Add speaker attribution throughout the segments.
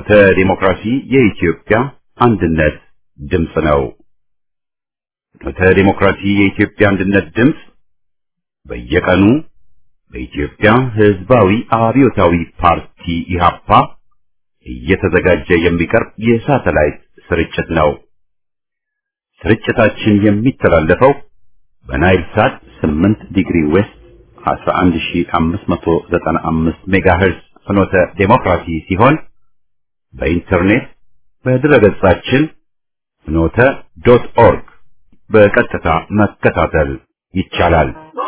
Speaker 1: ፍኖተ ዲሞክራሲ የኢትዮጵያ አንድነት ድምፅ ነው። ፍኖተ ዲሞክራሲ የኢትዮጵያ አንድነት ድምፅ በየቀኑ በኢትዮጵያ ሕዝባዊ አብዮታዊ ፓርቲ ኢህአፓ እየተዘጋጀ የሚቀርብ የሳተላይት ስርጭት ነው። ስርጭታችን የሚተላለፈው በናይል ሳት 8 ዲግሪ ዌስት 11595 ሜጋሄርዝ ፍኖተ ዴሞክራሲ ሲሆን በኢንተርኔት በድረገጻችን ፍኖተ ዶት ኦርግ በቀጥታ መከታተል ይቻላል።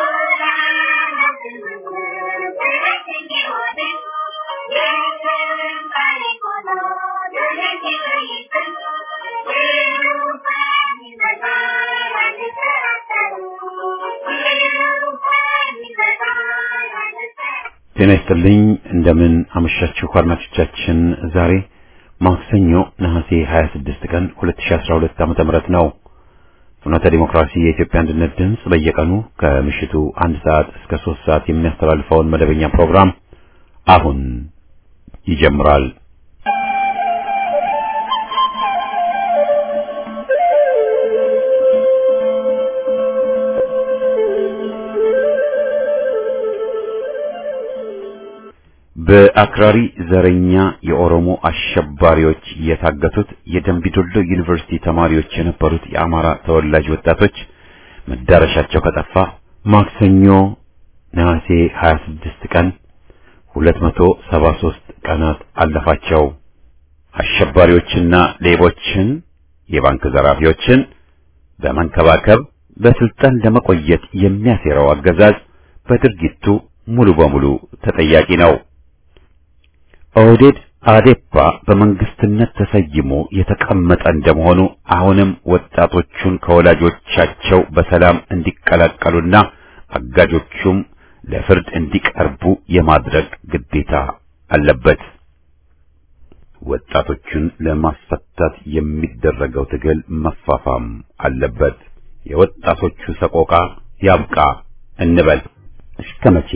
Speaker 1: ጤና ይስጥልኝ። እንደምን አመሻችሁ አድማጮቻችን። ዛሬ ማክሰኞ ነሐሴ 26 ቀን 2012 ዓመተ ምህረት ነው። ፍኖተ ዲሞክራሲ የኢትዮጵያ አንድነት ድምፅ በየቀኑ ከምሽቱ አንድ ሰዓት እስከ ሶስት ሰዓት የሚያስተላልፈውን መደበኛ ፕሮግራም አሁን ይጀምራል። በአክራሪ ዘረኛ የኦሮሞ አሸባሪዎች የታገቱት የደምቢዶሎ ዩኒቨርሲቲ ተማሪዎች የነበሩት የአማራ ተወላጅ ወጣቶች መዳረሻቸው ከጠፋ ማክሰኞ ነሐሴ 26 ቀን 273 ቀናት አለፋቸው። አሸባሪዎችና ሌቦችን፣ የባንክ ዘራፊዎችን በመንከባከብ በስልጣን ለመቆየት የሚያሴረው አገዛዝ በድርጊቱ ሙሉ በሙሉ ተጠያቂ ነው። ኦህዴድ አዴፓ በመንግስትነት ተሰይሞ የተቀመጠ እንደመሆኑ አሁንም ወጣቶቹን ከወላጆቻቸው በሰላም እንዲቀላቀሉና አጋጆቹም ለፍርድ እንዲቀርቡ የማድረግ ግዴታ አለበት። ወጣቶቹን ለማስፈታት የሚደረገው ትግል መፋፋም አለበት። የወጣቶቹ ሰቆቃ ያብቃ እንበል። እስከ መቼ?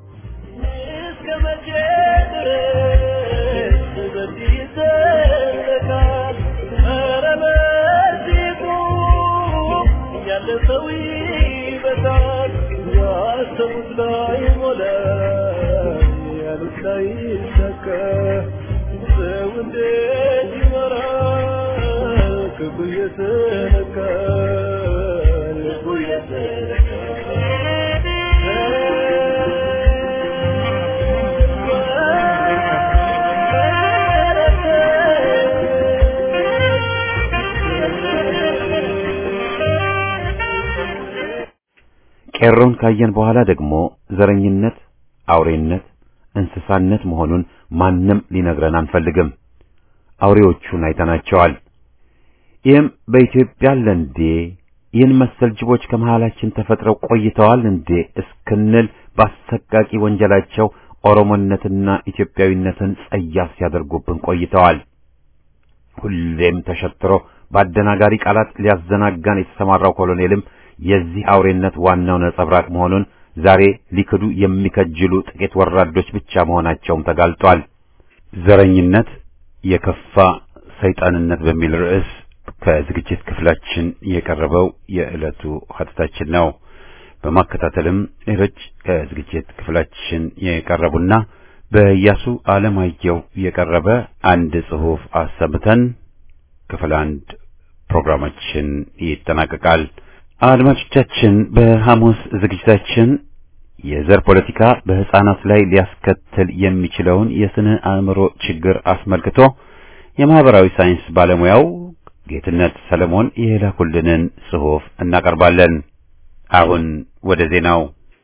Speaker 1: ቄሮን ካየን በኋላ ደግሞ ዘረኝነት፣ አውሬነት፣ እንስሳነት መሆኑን ማንም ሊነግረን አንፈልግም። አውሬዎቹን አይተናቸዋል። ይህም በኢትዮጵያ አለ እንዴ? ይህን መሰል ጅቦች ከመሃላችን ተፈጥረው ቆይተዋል እንዴ እስክንል በአሰቃቂ ወንጀላቸው ኦሮሞነትና ኢትዮጵያዊነትን ጸያፍ ሲያደርጉብን ቆይተዋል። ሁሌም ተሸትሮ በአደናጋሪ ቃላት ሊያዘናጋን የተሰማራው ኮሎኔልም የዚህ አውሬነት ዋናው ነጸብራቅ መሆኑን ዛሬ ሊክዱ የሚከጅሉ ጥቂት ወራዶች ብቻ መሆናቸውም ተጋልጧል። ዘረኝነት የከፋ ሰይጣንነት በሚል ርዕስ ከዝግጅት ክፍላችን የቀረበው የዕለቱ ሀተታችን ነው። በማከታተልም ሌሎች ከዝግጅት ክፍላችን የቀረቡና በኢያሱ አለማየሁ የቀረበ አንድ ጽሑፍ አሰምተን ክፍል አንድ ፕሮግራማችን ይጠናቀቃል። አድማጮቻችን በሐሙስ ዝግጅታችን የዘር ፖለቲካ በሕፃናት ላይ ሊያስከትል የሚችለውን የስነ አእምሮ ችግር አስመልክቶ የማህበራዊ ሳይንስ ባለሙያው ጌትነት ሰለሞን የላኩልንን ጽሑፍ እናቀርባለን። አሁን ወደ ዜናው።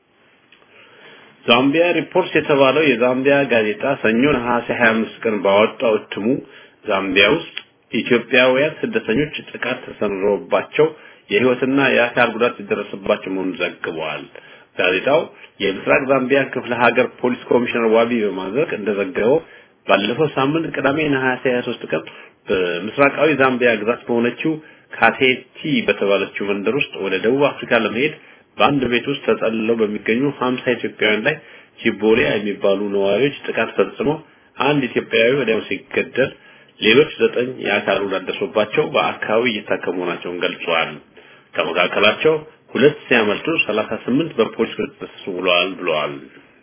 Speaker 2: ዛምቢያ ሪፖርትስ የተባለው የዛምቢያ ጋዜጣ ሰኞ ነሐሴ 25 ቀን ባወጣው እትሙ ዛምቢያ ውስጥ ኢትዮጵያውያን ስደተኞች ጥቃት ተሰንዝሮባቸው የህይወትና የአካል ጉዳት የደረሰባቸው መሆኑን ዘግበዋል። ጋዜጣው የምስራቅ ዛምቢያ ክፍለ ሀገር ፖሊስ ኮሚሽነር ዋቢ በማድረግ እንደዘገበው ባለፈው ሳምንት ቅዳሜ ነሐሴ 23 ቀን በምስራቃዊ ዛምቢያ ግዛት በሆነችው ካቴቲ በተባለችው መንደር ውስጥ ወደ ደቡብ አፍሪካ ለመሄድ በአንድ ቤት ውስጥ ተጠልለው በሚገኙ 50 ኢትዮጵያውያን ላይ ቺቦሊያ የሚባሉ ነዋሪዎች ጥቃት ፈጽሞ አንድ ኢትዮጵያዊ ወዲያው ሲገደል ሌሎች ዘጠኝ የአካል ጉዳት ደርሶባቸው በአካባቢ እየታከሙ መሆናቸውን ገልጸዋል። ከመካከላቸው ሁለት ሲያመልጡ 38 በፖሊስ ቁጥጥር ስር ውለዋል ብለዋል።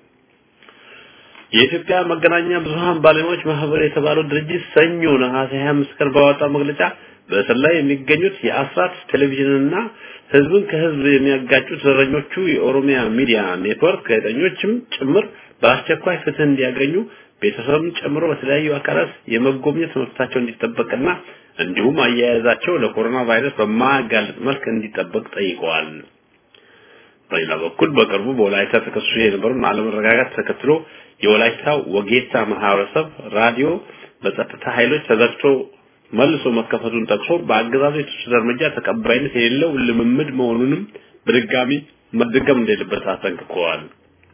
Speaker 2: የኢትዮጵያ መገናኛ ብዙሃን ባለሙያዎች ማህበር የተባለው ድርጅት ሰኞ ነሐሴ 25 ቀን ባወጣው መግለጫ በእስር ላይ የሚገኙት የአስራት ቴሌቪዥንና ህዝብን ከህዝብ የሚያጋጩት ዘረኞቹ የኦሮሚያ ሚዲያ ኔትወርክ ጋዜጠኞችም ጭምር በአስቸኳይ ፍትህ እንዲያገኙ ቤተሰብን ጨምሮ በተለያዩ አካላት የመጎብኘት መብታቸው እንዲጠበቅና እንዲሁም አያያዛቸው ለኮሮና ቫይረስ በማያጋልጥ መልክ እንዲጠበቅ ጠይቀዋል። በሌላ በኩል በቅርቡ በወላይታ ተከስቶ የነበረውን አለመረጋጋት ተከትሎ የወላይታ ወጌታ ማህበረሰብ ራዲዮ በጸጥታ ኃይሎች ተዘግቶ መልሶ መከፈቱን ጠቅሶ በአገዛዙ የተወሰደ እርምጃ ተቀባይነት የሌለው ልምምድ መሆኑንም በድጋሚ መደገም እንደሌለበት አስጠንቅቀዋል።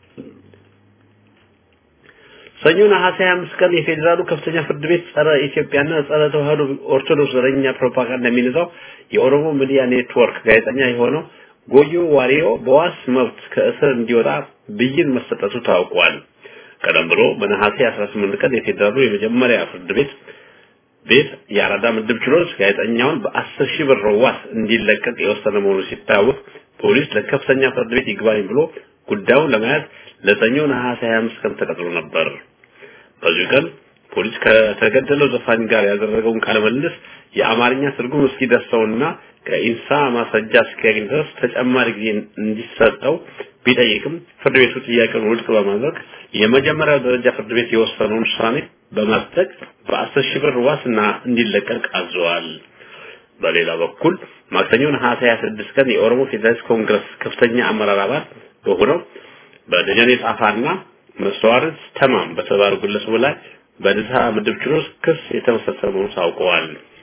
Speaker 2: ሰኞ ነሐሴ 25 ቀን የፌዴራሉ ከፍተኛ ፍርድ ቤት ጸረ ኢትዮጵያና ጸረ ተዋህዶ ኦርቶዶክስ ዘረኛ ፕሮፓጋንዳ የሚነዛው የኦሮሞ ሚዲያ ኔትወርክ ጋዜጠኛ የሆነው ጎዮ ዋሪዮ በዋስ መብት ከእስር እንዲወጣ ብይን መሰጠቱ ታውቋል። ቀደም ብሎ በነሐሴ 18 ቀን የፌዴራሉ የመጀመሪያ ፍርድ ቤት ቤት የአራዳ ምድብ ችሎት ጋዜጠኛውን በአስር ሺህ ብር ዋስ እንዲለቀቅ የወሰነ መሆኑ ሲታወቅ ፖሊስ ለከፍተኛ ፍርድ ቤት ይግባኝ ብሎ ጉዳዩን ለመያዝ ለሰኞ ነሐሴ 25 ቀን ተቀጥሮ ነበር። በዚህ ቀን ፖሊስ ከተገደለው ዘፋኝ ጋር ያደረገውን ቃለ ምልልስ የአማርኛ ትርጉም እስኪደርሰውና ከኢንሳ ማስረጃ እስኪያገኝ ድረስ ተጨማሪ ጊዜ እንዲሰጠው ቢጠይቅም ፍርድ ቤቱ ጥያቄውን ውድቅ በማድረግ የመጀመሪያው ደረጃ ፍርድ ቤት የወሰነውን ውሳኔ በማጽደቅ በአስር ሺህ ብር ዋስና እንዲለቀቅ አዘዋል። በሌላ በኩል ማክሰኞ ነሐሴ 26 ቀን የኦሮሞ ፌዴራሊስት ኮንግረስ ከፍተኛ አመራር አባል በሆነው በደጀኔ ጣፋና መስዋዕት ተማም በተባሉ ግለሰቡ ላይ በድሳ ምድብ ችሎት ክስ የተመሰረተ መሆኑን ታውቀዋል።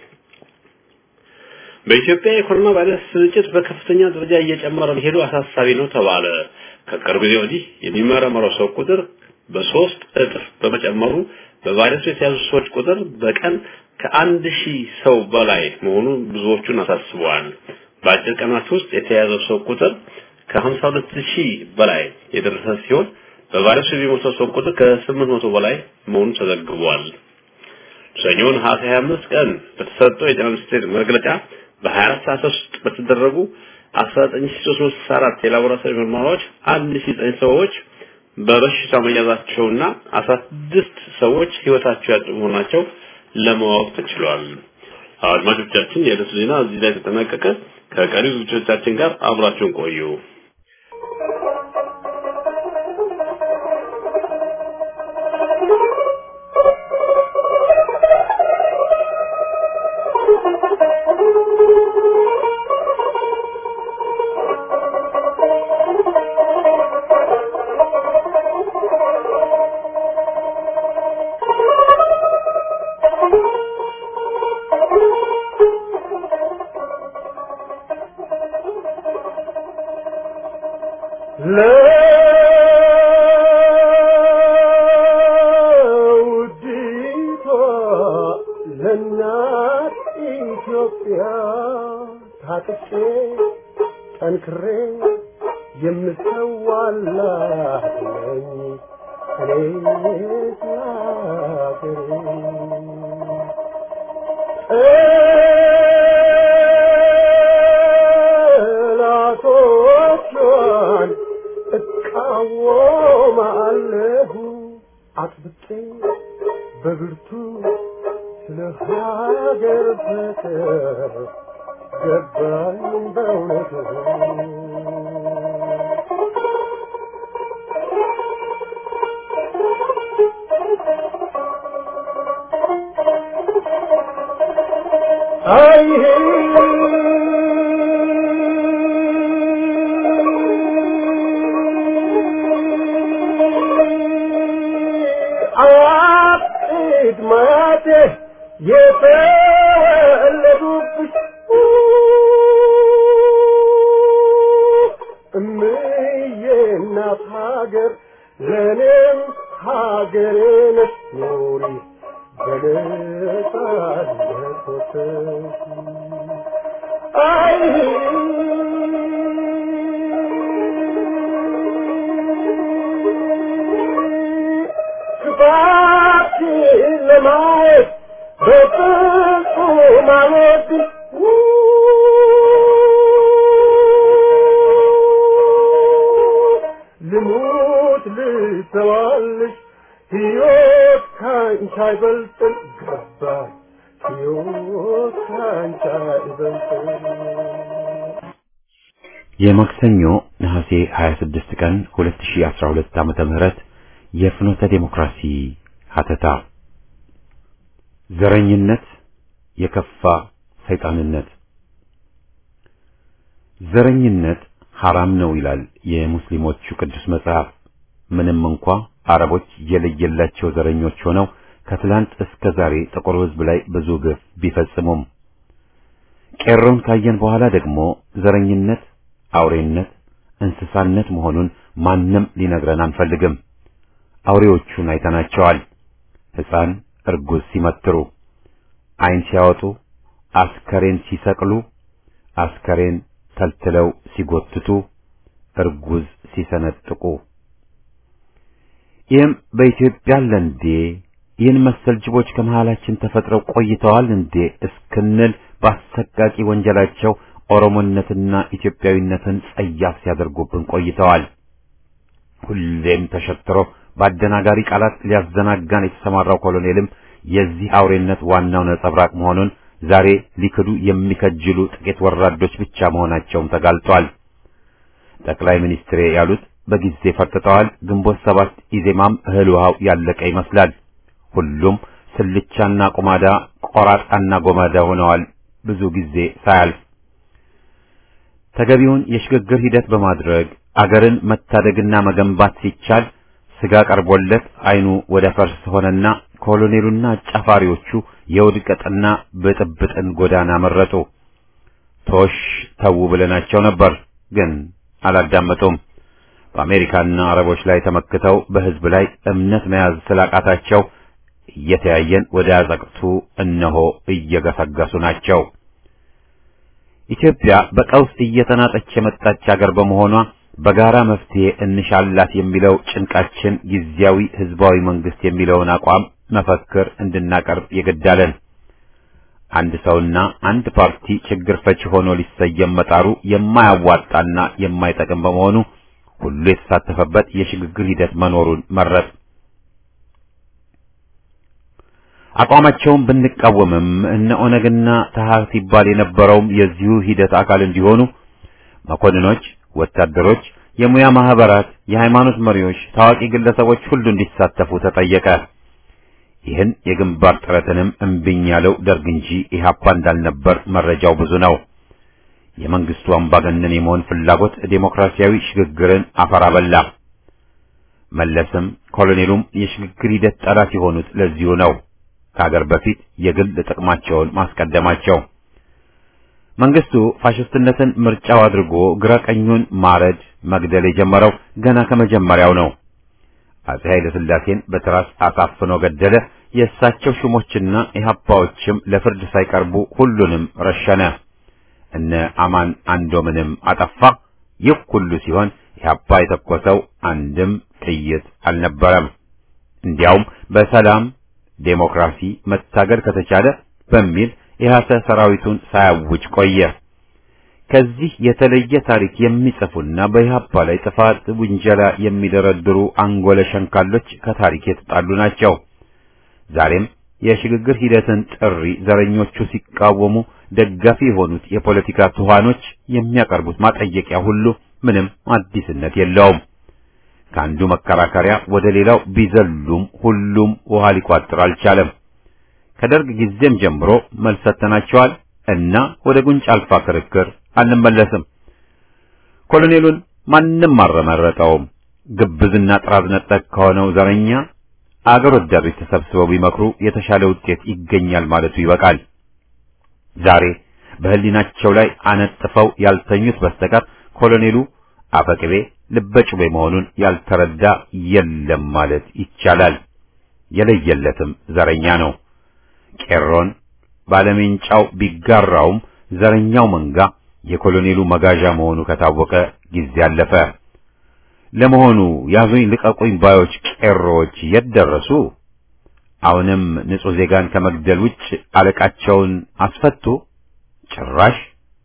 Speaker 2: በኢትዮጵያ የኮሮና ቫይረስ ስርጭት በከፍተኛ ደረጃ እየጨመረ መሄዱ አሳሳቢ ነው ተባለ። ከቅርብ ጊዜ ወዲህ የሚመረመረው ሰው ቁጥር በሶስት እጥፍ በመጨመሩ በቫይረሱ የተያዙ ሰዎች ቁጥር በቀን ከአንድ ሺህ ሰው በላይ መሆኑ ብዙዎቹን አሳስበዋል። በአጭር ቀናት ውስጥ የተያዘው ሰው ቁጥር ከሀምሳ ሁለት ሺህ በላይ የደረሰ ሲሆን በቫይረሱ የሚሞተው ሰው ቁጥር ከስምንት መቶ በላይ መሆኑ ተዘግቧል። ሰኞ ነሐሴ 25 ቀን በተሰጠው የጤና ሚኒስቴር መግለጫ በ24 ሰዓት ውስጥ በተደረጉ 19364 የላቦራቶሪ ምርመራዎች 1009 ሰዎች በበሽታው መያዛቸውና 16 ሰዎች ህይወታቸው ያጡ መሆናቸው ለማወቅ ተችሏል። አድማጮቻችን የዕለቱ ዜና እዚህ ላይ ተጠናቀቀ። ከቀሪ ዝግጅቶቻችን ጋር አብራችሁን ቆዩ።
Speaker 3: ለውዲቷ ለእናት ኢትዮጵያ ታጥቄ ጠንክሬ የምሰዋላት ነኝ እኔ ሀገሬ ጠላቶቿን እቃወማለሁ አጥብቄ በብርቱ ስለ ሀገር ፍቅር ገባኝ በእውነቱ አይ አያቅድ ማያቴ የተወለዱብሽ እምዬ እናት ሀገር ለእኔም ሀገሬ ነሽ ኑሪ በነጻነት ወጥተሽ አይ ክፋትሽን ለማየት በፍጹም አልወድም ልሙት ልተዋልሽ ሕይወት ካንቺ አይበልጥም ገባኝ ሕይወት ካንቺ አይበልጥም
Speaker 1: የማክሰኞ ነሐሴ 26 ቀን 2012 ዓመተ ምህረት የፍኖተ ዴሞክራሲ ሀተታ ዘረኝነት የከፋ ሰይጣንነት ዘረኝነት ሐራም ነው ይላል የሙስሊሞቹ ቅዱስ መጽሐፍ። ምንም እንኳ አረቦች የለየላቸው ዘረኞች ሆነው ከትላንት እስከ ዛሬ ጥቁር ሕዝብ ላይ ብዙ ግፍ ቢፈጽሙም ቄሮን ካየን በኋላ ደግሞ ዘረኝነት አውሬነት፣ እንስሳነት መሆኑን ማንም ሊነግረን አንፈልግም። አውሬዎቹን አይተናቸዋል። ሕፃን እርጉዝ ሲመትሩ፣ ዓይን ሲያወጡ፣ አስከሬን ሲሰቅሉ፣ አስከሬን ተልትለው ሲጎትቱ፣ እርጉዝ ሲሰነጥቁ ይህም በኢትዮጵያ አለ እንዴ? ይህን መሰል ጅቦች ከመሃላችን ተፈጥረው ቆይተዋል እንዴ እስክንል በአሰቃቂ ወንጀላቸው ኦሮሞነትና ኢትዮጵያዊነትን ጸያፍ ሲያደርጉብን ቆይተዋል። ሁሌም ተሸትሮ በአደናጋሪ ቃላት ሊያዘናጋን የተሰማራው ኮሎኔልም የዚህ አውሬነት ዋናው ነጸብራቅ መሆኑን ዛሬ ሊክዱ የሚከጅሉ ጥቂት ወራዶች ብቻ መሆናቸውም ተጋልጧል። ጠቅላይ ሚኒስትሬ ያሉት በጊዜ ፈርጥጠዋል። ግንቦት ሰባት ኢዜማም እህል ውሃው ያለቀ ይመስላል። ሁሉም ስልቻና ቁማዳ፣ ቆራጣና ጎማዳ ሆነዋል። ብዙ ጊዜ ሳያልፍ ተገቢውን የሽግግር ሂደት በማድረግ አገርን መታደግና መገንባት ሲቻል ስጋ ቀርቦለት አይኑ ወደ ፈርስ ሆነና ኮሎኔሉና አጫፋሪዎቹ የውድቀትና ብጥብጥን ጎዳና መረጡ። ቶሽ ተዉ ብለናቸው ነበር፣ ግን አላዳመጡም። በአሜሪካና አረቦች ላይ ተመክተው በሕዝብ ላይ እምነት መያዝ ስላቃታቸው እየተያየን ወደ አዘቅቱ እነሆ እየገሰገሱ ናቸው። ኢትዮጵያ በቀውስ እየተናጠች የመጣች አገር በመሆኗ በጋራ መፍትሄ እንሻላት የሚለው ጭንቃችን ጊዜያዊ ህዝባዊ መንግስት የሚለውን አቋም መፈክር እንድናቀርብ የገዳለን። አንድ ሰውና አንድ ፓርቲ ችግር ፈቺ ሆኖ ሊሰየም መጣሩ የማያዋጣና የማይጠቅም በመሆኑ ሁሉ የተሳተፈበት የሽግግር ሂደት መኖሩን መረጥ። አቋማቸውን ብንቃወምም እነ ኦነግና ተሐት ይባል የነበረውም የዚሁ ሂደት አካል እንዲሆኑ መኮንኖች፣ ወታደሮች፣ የሙያ ማህበራት፣ የሃይማኖት መሪዎች፣ ታዋቂ ግለሰቦች ሁሉ እንዲሳተፉ ተጠየቀ። ይህን የግንባር ጥረትንም እምቢኝ ያለው ደርግ እንጂ ኢህአፓ እንዳልነበር መረጃው ብዙ ነው። የመንግስቱ አምባገነን የመሆን ፍላጎት ዴሞክራሲያዊ ሽግግርን አፈር አበላ። መለስም ኮሎኔሉም የሽግግር ሂደት ጠላት የሆኑት ለዚሁ ነው። ከሀገር በፊት የግል ጥቅማቸውን ማስቀደማቸው። መንግስቱ ፋሽስትነትን ምርጫው አድርጎ ግራ ቀኙን ማረድ፣ መግደል የጀመረው ገና ከመጀመሪያው ነው። አጼ ኃይለ ሥላሴን በትራስ አሳፍኖ ገደለ። የእሳቸው ሹሞችና ኢህአፓዎችም ለፍርድ ሳይቀርቡ ሁሉንም ረሸነ። እነ አማን አንዶምንም አጠፋ። ይህ ሁሉ ሲሆን ኢህአፓ የተኮሰው አንድም ጥይት አልነበረም። እንዲያውም በሰላም ዴሞክራሲ መታገል ከተቻለ በሚል ኢህአሰ ሰራዊቱን ሳያውጅ ቆየ። ከዚህ የተለየ ታሪክ የሚጽፉና በኢህአፓ ላይ ጥፋት ውንጀላ የሚደረድሩ አንጎለ ሸንካሎች ከታሪክ የተጣሉ ናቸው። ዛሬም የሽግግር ሂደትን ጥሪ ዘረኞቹ ሲቃወሙ ደጋፊ የሆኑት የፖለቲካ ትኋኖች የሚያቀርቡት ማጠየቂያ ሁሉ ምንም አዲስነት የለውም። ከአንዱ መከራከሪያ ወደ ሌላው ቢዘሉም ሁሉም ውሃ ሊቋጥር አልቻለም። ከደርግ ጊዜም ጀምሮ መልስ ሰጥተናቸዋል እና ወደ ጉንጭ አልፋ ክርክር አንመለስም። ኮሎኔሉን ማንም አልመረጠውም። ግብዝና ጥራዝ ነጠቅ ከሆነው ዘረኛ አገር ወዳዶች ተሰብስበው ቢመክሩ የተሻለ ውጤት ይገኛል ማለቱ ይበቃል። ዛሬ በህሊናቸው ላይ አነጥፈው ያልተኙት በስተቀር ኮሎኔሉ አፈቅቤ ልበጩቤ መሆኑን ያልተረዳ የለም ማለት ይቻላል። የለየለትም ዘረኛ ነው። ቄሮን ባለሜንጫው ቢጋራውም ዘረኛው መንጋ የኮሎኔሉ መጋዣ መሆኑ ከታወቀ ጊዜ አለፈ። ለመሆኑ ያዙኝ ልቀቁኝ ባዮች ቄሮዎች የት ደረሱ? አሁንም ንጹሕ ዜጋን ከመግደል ውጭ አለቃቸውን አስፈቱ? ጭራሽ።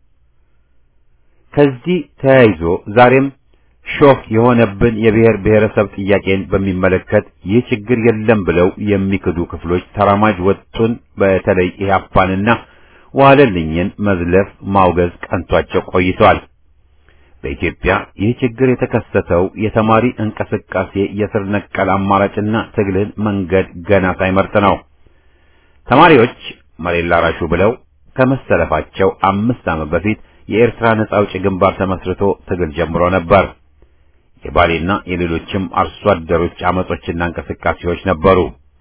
Speaker 1: ከዚህ ተያይዞ ዛሬም ሾህ የሆነብን የብሔር ብሔረሰብ ጥያቄን በሚመለከት ይህ ችግር የለም ብለው የሚክዱ ክፍሎች ተራማጅ ወጡን በተለይ ኢህአፓንና ዋለልኝን መዝለፍ ማውገዝ ቀንቷቸው ቆይተዋል። በኢትዮጵያ ይህ ችግር የተከሰተው የተማሪ እንቅስቃሴ የስር ነቀል አማራጭና ትግልን መንገድ ገና ሳይመርጥ ነው። ተማሪዎች መሬት ላራሹ ብለው ከመሰለፋቸው አምስት ዓመት በፊት የኤርትራ ነጻ አውጪ ግንባር ተመስርቶ ትግል ጀምሮ ነበር። የባሌና የሌሎችም አርሶ አደሮች አመጾችና እንቅስቃሴዎች ነበሩ።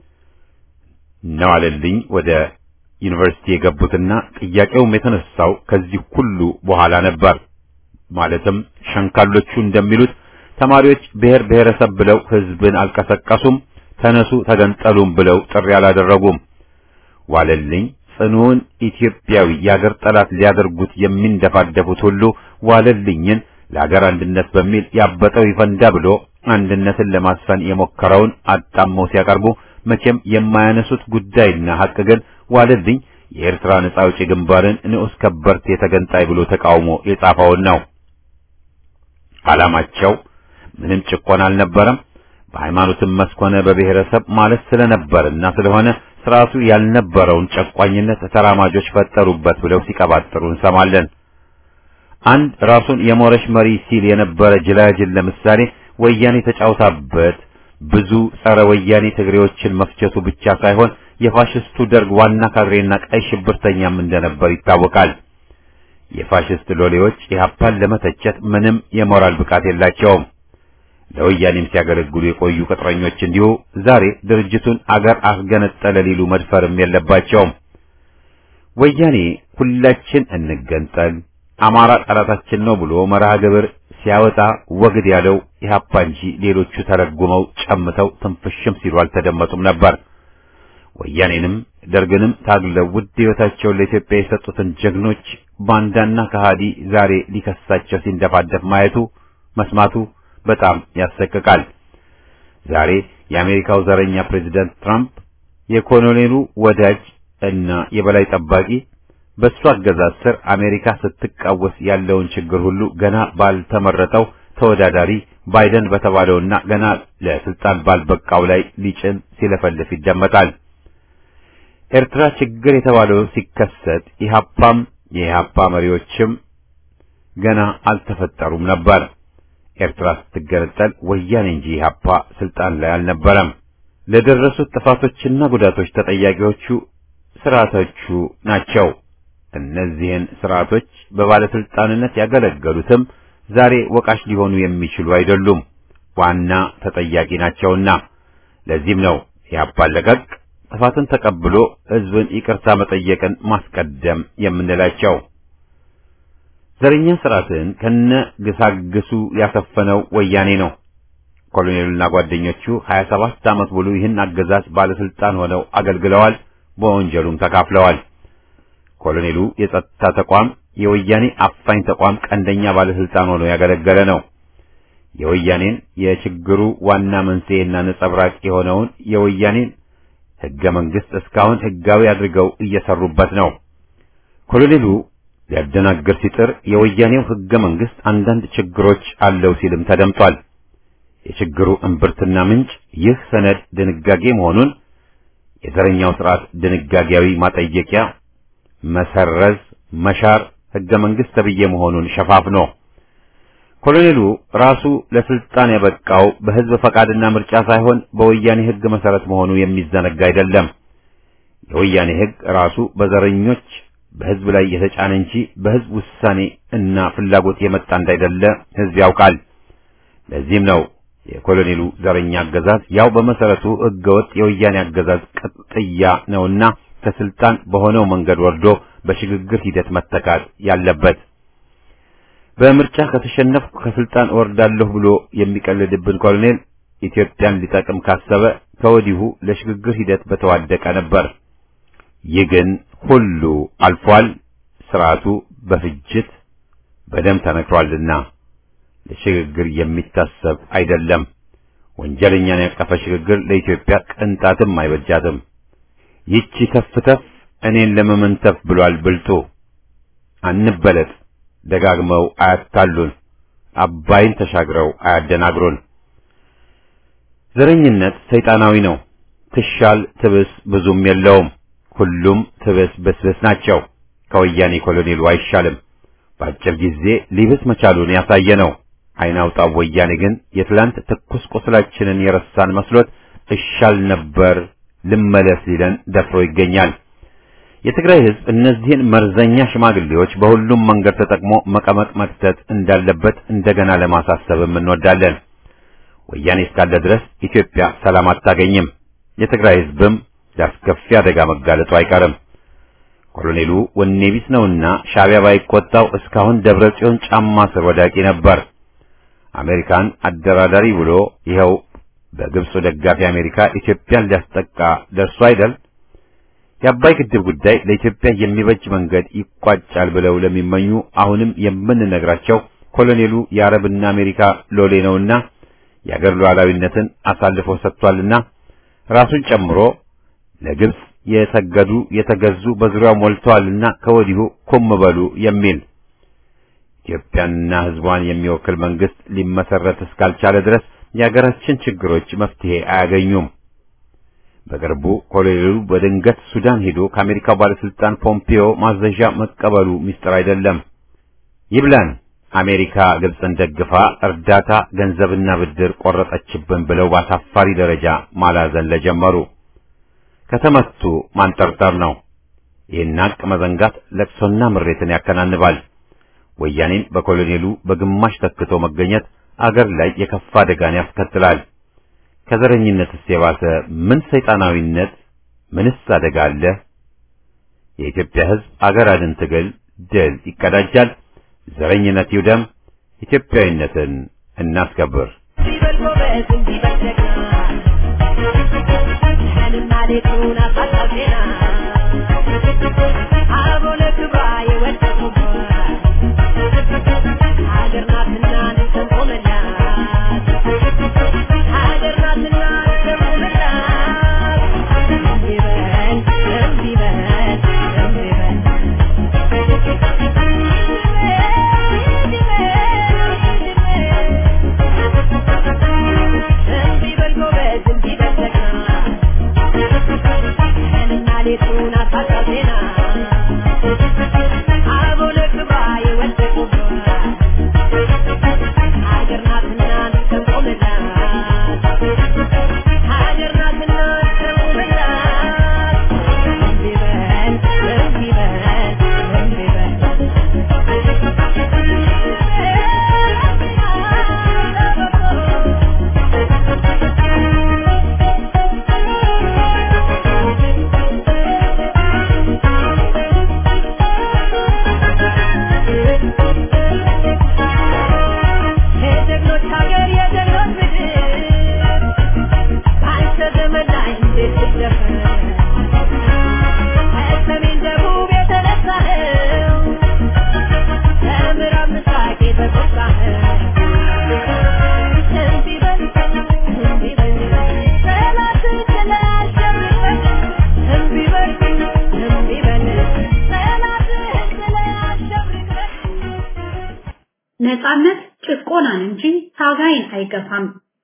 Speaker 1: ነዋለልኝ ወደ ዩኒቨርሲቲ የገቡትና ጥያቄውም የተነሳው ከዚህ ሁሉ በኋላ ነበር። ማለትም ሸንካሎቹ እንደሚሉት ተማሪዎች ብሔር ብሔረሰብ ብለው ህዝብን አልቀሰቀሱም፣ ተነሱ ተገንጠሉም ብለው ጥሪ አላደረጉም። ዋለልኝ ጽኑውን ኢትዮጵያዊ የአገር ጠላት ሊያደርጉት የሚንደፋደፉት ሁሉ ዋለልኝን ለአገር አንድነት በሚል ያበጠው ይፈንዳ ብሎ አንድነትን ለማስፈን የሞከረውን አጣመው ሲያቀርቡ መቼም የማያነሱት ጉዳይና ሐቅ ግን ዋለልኝ የኤርትራ ነጻ አውጪ ግንባርን ንዑስ ከበርቴ ተገንጣይ ብሎ ተቃውሞ የጻፈውን ነው። ዓላማቸው ምንም ጭቆና አልነበረም። በሃይማኖትም መስኮነ በብሔረሰብ ማለት ስለነበርና ስለሆነ ስርዓቱ ያልነበረውን ጨቋኝነት ተራማጆች ፈጠሩበት ብለው ሲቀባጥሩ እንሰማለን። አንድ ራሱን የሞረሽ መሪ ሲል የነበረ ጅላጅል ለምሳሌ ወያኔ ተጫውታበት ብዙ ጸረ ወያኔ ትግሬዎችን መፍጀቱ ብቻ ሳይሆን የፋሽስቱ ደርግ ዋና ካድሬና ቀይ ሽብርተኛም እንደነበር ይታወቃል። የፋሽስት ሎሌዎች ኢህአፓን ለመተቸት ምንም የሞራል ብቃት የላቸውም። ለወያኔም ሲያገለግሉ የቆዩ ቅጥረኞች እንዲሁ ዛሬ ድርጅቱን አገር አስገነጠለ ሊሉ መድፈርም የለባቸውም። ወያኔ ሁላችን እንገንጠል፣ አማራ ጠላታችን ነው ብሎ መርሃ ግብር ሲያወጣ ወግድ ያለው ኢህአፓ እንጂ ሌሎቹ ተረጉመው ጨምተው ትንፍሽም ሲሉ አልተደመጡም ነበር። ወያኔንም ደርግንም ታግለው ውድ ሕይወታቸውን ለኢትዮጵያ የሰጡትን ጀግኖች ባንዳና ከሃዲ ዛሬ ሊከሳቸው ሲንደፋደፍ ማየቱ መስማቱ በጣም ያሰቅቃል። ዛሬ የአሜሪካው ዘረኛ ፕሬዚዳንት ትራምፕ የኮሎኔሉ ወዳጅ እና የበላይ ጠባቂ በሱ አገዛዝ ስር አሜሪካ ስትቃወስ ያለውን ችግር ሁሉ ገና ባልተመረጠው ተወዳዳሪ ባይደን በተባለውና ገና ለስልጣን ባልበቃው ላይ ሊጭን ሲለፈልፍ ይደመጣል። ኤርትራ ችግር የተባለው ሲከሰት ኢህአፓም የኢህአፓ መሪዎችም ገና አልተፈጠሩም ነበር። ኤርትራ ስትገነጠል ወያኔ እንጂ ኢህአፓ ስልጣን ላይ አልነበረም። ለደረሱት ጥፋቶችና ጉዳቶች ተጠያቂዎቹ ስርዓቶቹ ናቸው። እነዚህን ስርዓቶች በባለስልጣንነት ያገለገሉትም ዛሬ ወቃሽ ሊሆኑ የሚችሉ አይደሉም፣ ዋና ተጠያቂ ናቸውና። ለዚህም ነው ኢህአፓን ለቀቅ ጥፋትን ተቀብሎ ህዝብን ይቅርታ መጠየቅን ማስቀደም የምንላቸው። ዘረኛ ስርዓትን ከነ ግሳግሱ ያሰፈነው ወያኔ ነው። ኮሎኔሉና ጓደኞቹ 27 ዓመት ሙሉ ይህን አገዛዝ ባለስልጣን ሆነው አገልግለዋል፣ በወንጀሉም ተካፍለዋል። ኮሎኔሉ የጸጥታ ተቋም የወያኔ አፋኝ ተቋም ቀንደኛ ባለስልጣን ሆኖ ያገለገለ ነው። የወያኔን የችግሩ ዋና መንስኤና ነጸብራቅ የሆነውን የወያኔን ህገ መንግስት እስካሁን ህጋዊ አድርገው እየሰሩበት ነው። ኮሎኔሉ ሊያደናግር ሲጥር የወያኔው ህገ መንግስት አንዳንድ ችግሮች አለው ሲልም ተደምጧል። የችግሩ እምብርትና ምንጭ ይህ ሰነድ ድንጋጌ መሆኑን የዘረኛው ስርዓት ድንጋጌያዊ ማጠየቂያ መሰረዝ፣ መሻር ህገ መንግስት ተብዬ መሆኑን ሸፋፍኖ ኮሎኔሉ ራሱ ለስልጣን ያበቃው በህዝብ ፈቃድና ምርጫ ሳይሆን በወያኔ ህግ መሰረት መሆኑ የሚዘነጋ አይደለም። የወያኔ ህግ ራሱ በዘረኞች በህዝብ ላይ የተጫነ እንጂ በህዝብ ውሳኔ እና ፍላጎት የመጣ እንዳይደለ ህዝብ ያውቃል። ለዚህም ነው የኮሎኔሉ ዘረኛ አገዛዝ ያው በመሰረቱ ህገወጥ የወያኔ አገዛዝ ቅጥያ ነውና ከስልጣን በሆነው መንገድ ወርዶ በሽግግር ሂደት መተካት ያለበት። በምርጫ ከተሸነፍኩ ከስልጣን እወርዳለሁ ብሎ የሚቀልድብን ኮሎኔል ኢትዮጵያን ሊጠቅም ካሰበ ከወዲሁ ለሽግግር ሂደት በተዋደቀ ነበር። ይህ ግን ሁሉ አልፏል። ስርዓቱ በፍጅት በደም ተነክሯልና ለሽግግር የሚታሰብ አይደለም። ወንጀለኛን ያቀፈ ሽግግር ለኢትዮጵያ ቅንጣትም አይበጃትም። ይቺ ተፍ ተፍ እኔን ለመመንተፍ ብሏል ብልጡ። አንበለጥ፣ ደጋግመው አያታሉን፣ አባይን ተሻግረው አያደናግሩን። ዘረኝነት ሰይጣናዊ ነው። ትሻል ትብስ ብዙም የለውም። ሁሉም ትብስ ብስብስ ናቸው። ከወያኔ ኮሎኔሉ አይሻልም። በአጭር ጊዜ ሊብስ መቻሉን ያሳየ ነው። አይን አውጣው ወያኔ ግን የትላንት ትኩስ ቁስላችንን የረሳን መስሎት እሻል ነበር ልመለስ ሊለን ደፍሮ ይገኛል። የትግራይ ሕዝብ እነዚህን መርዘኛ ሽማግሌዎች በሁሉም መንገድ ተጠቅሞ መቀመቅ መክተት እንዳለበት እንደገና ለማሳሰብም እንወዳለን። ወያኔ እስካለ ድረስ ኢትዮጵያ ሰላም አታገኝም። የትግራይ ሕዝብም ለአስከፊ አደጋ መጋለጡ አይቀርም። ኮሎኔሉ ወኔ ቢስ ነውና ሻዕቢያ ባይቆጣው እስካሁን ደብረ ጽዮን ጫማ ስር ወዳቂ ነበር። አሜሪካን አደራዳሪ ብሎ ይኸው በግብፁ ደጋፊ አሜሪካ ኢትዮጵያን ሊያስጠቃ ደርሶ አይደል? የአባይ ግድብ ጉዳይ ለኢትዮጵያ የሚበጅ መንገድ ይቋጫል ብለው ለሚመኙ አሁንም የምንነግራቸው ኮሎኔሉ የአረብና አሜሪካ ሎሌ ነውና የአገር ሉዓላዊነትን አሳልፎ ሰጥቷልና ራሱን ጨምሮ ለግብፅ የተገዱ የተገዙ በዙሪያው ሞልተዋልና ከወዲሁ ኩም በሉ የሚል ኢትዮጵያንና ሕዝቧን የሚወክል መንግስት ሊመሰረት እስካልቻለ ድረስ የሀገራችን ችግሮች መፍትሄ አያገኙም። በቅርቡ ኮሎኔሉ በድንገት ሱዳን ሄዶ ከአሜሪካው ባለስልጣን ፖምፒዮ ማዘዣ መቀበሉ ሚስጥር አይደለም። ይብላን አሜሪካ ግብፅን ደግፋ እርዳታ ገንዘብና ብድር ቆረጠችብን ብለው በአሳፋሪ ደረጃ ማላዘን ለጀመሩ ከተመቱ ማንጠርጠር ነው። ይህን ሀቅ መዘንጋት ለቅሶና ምሬትን ያከናንባል። ወያኔን በኮሎኔሉ በግማሽ ተክቶ መገኘት አገር ላይ የከፋ አደጋን ያስከትላል። ከዘረኝነትስ የባሰ ምን ሰይጣናዊነት፣ ምንስ አደጋ አለ? የኢትዮጵያ ሕዝብ አገር አድን ትግል ድል ይቀዳጃል። ዘረኝነት ይውደም። ኢትዮጵያዊነትን እናስከብር።
Speaker 4: ነጻነት ጭቆናን እንጂ ታጋይን አይገፋም።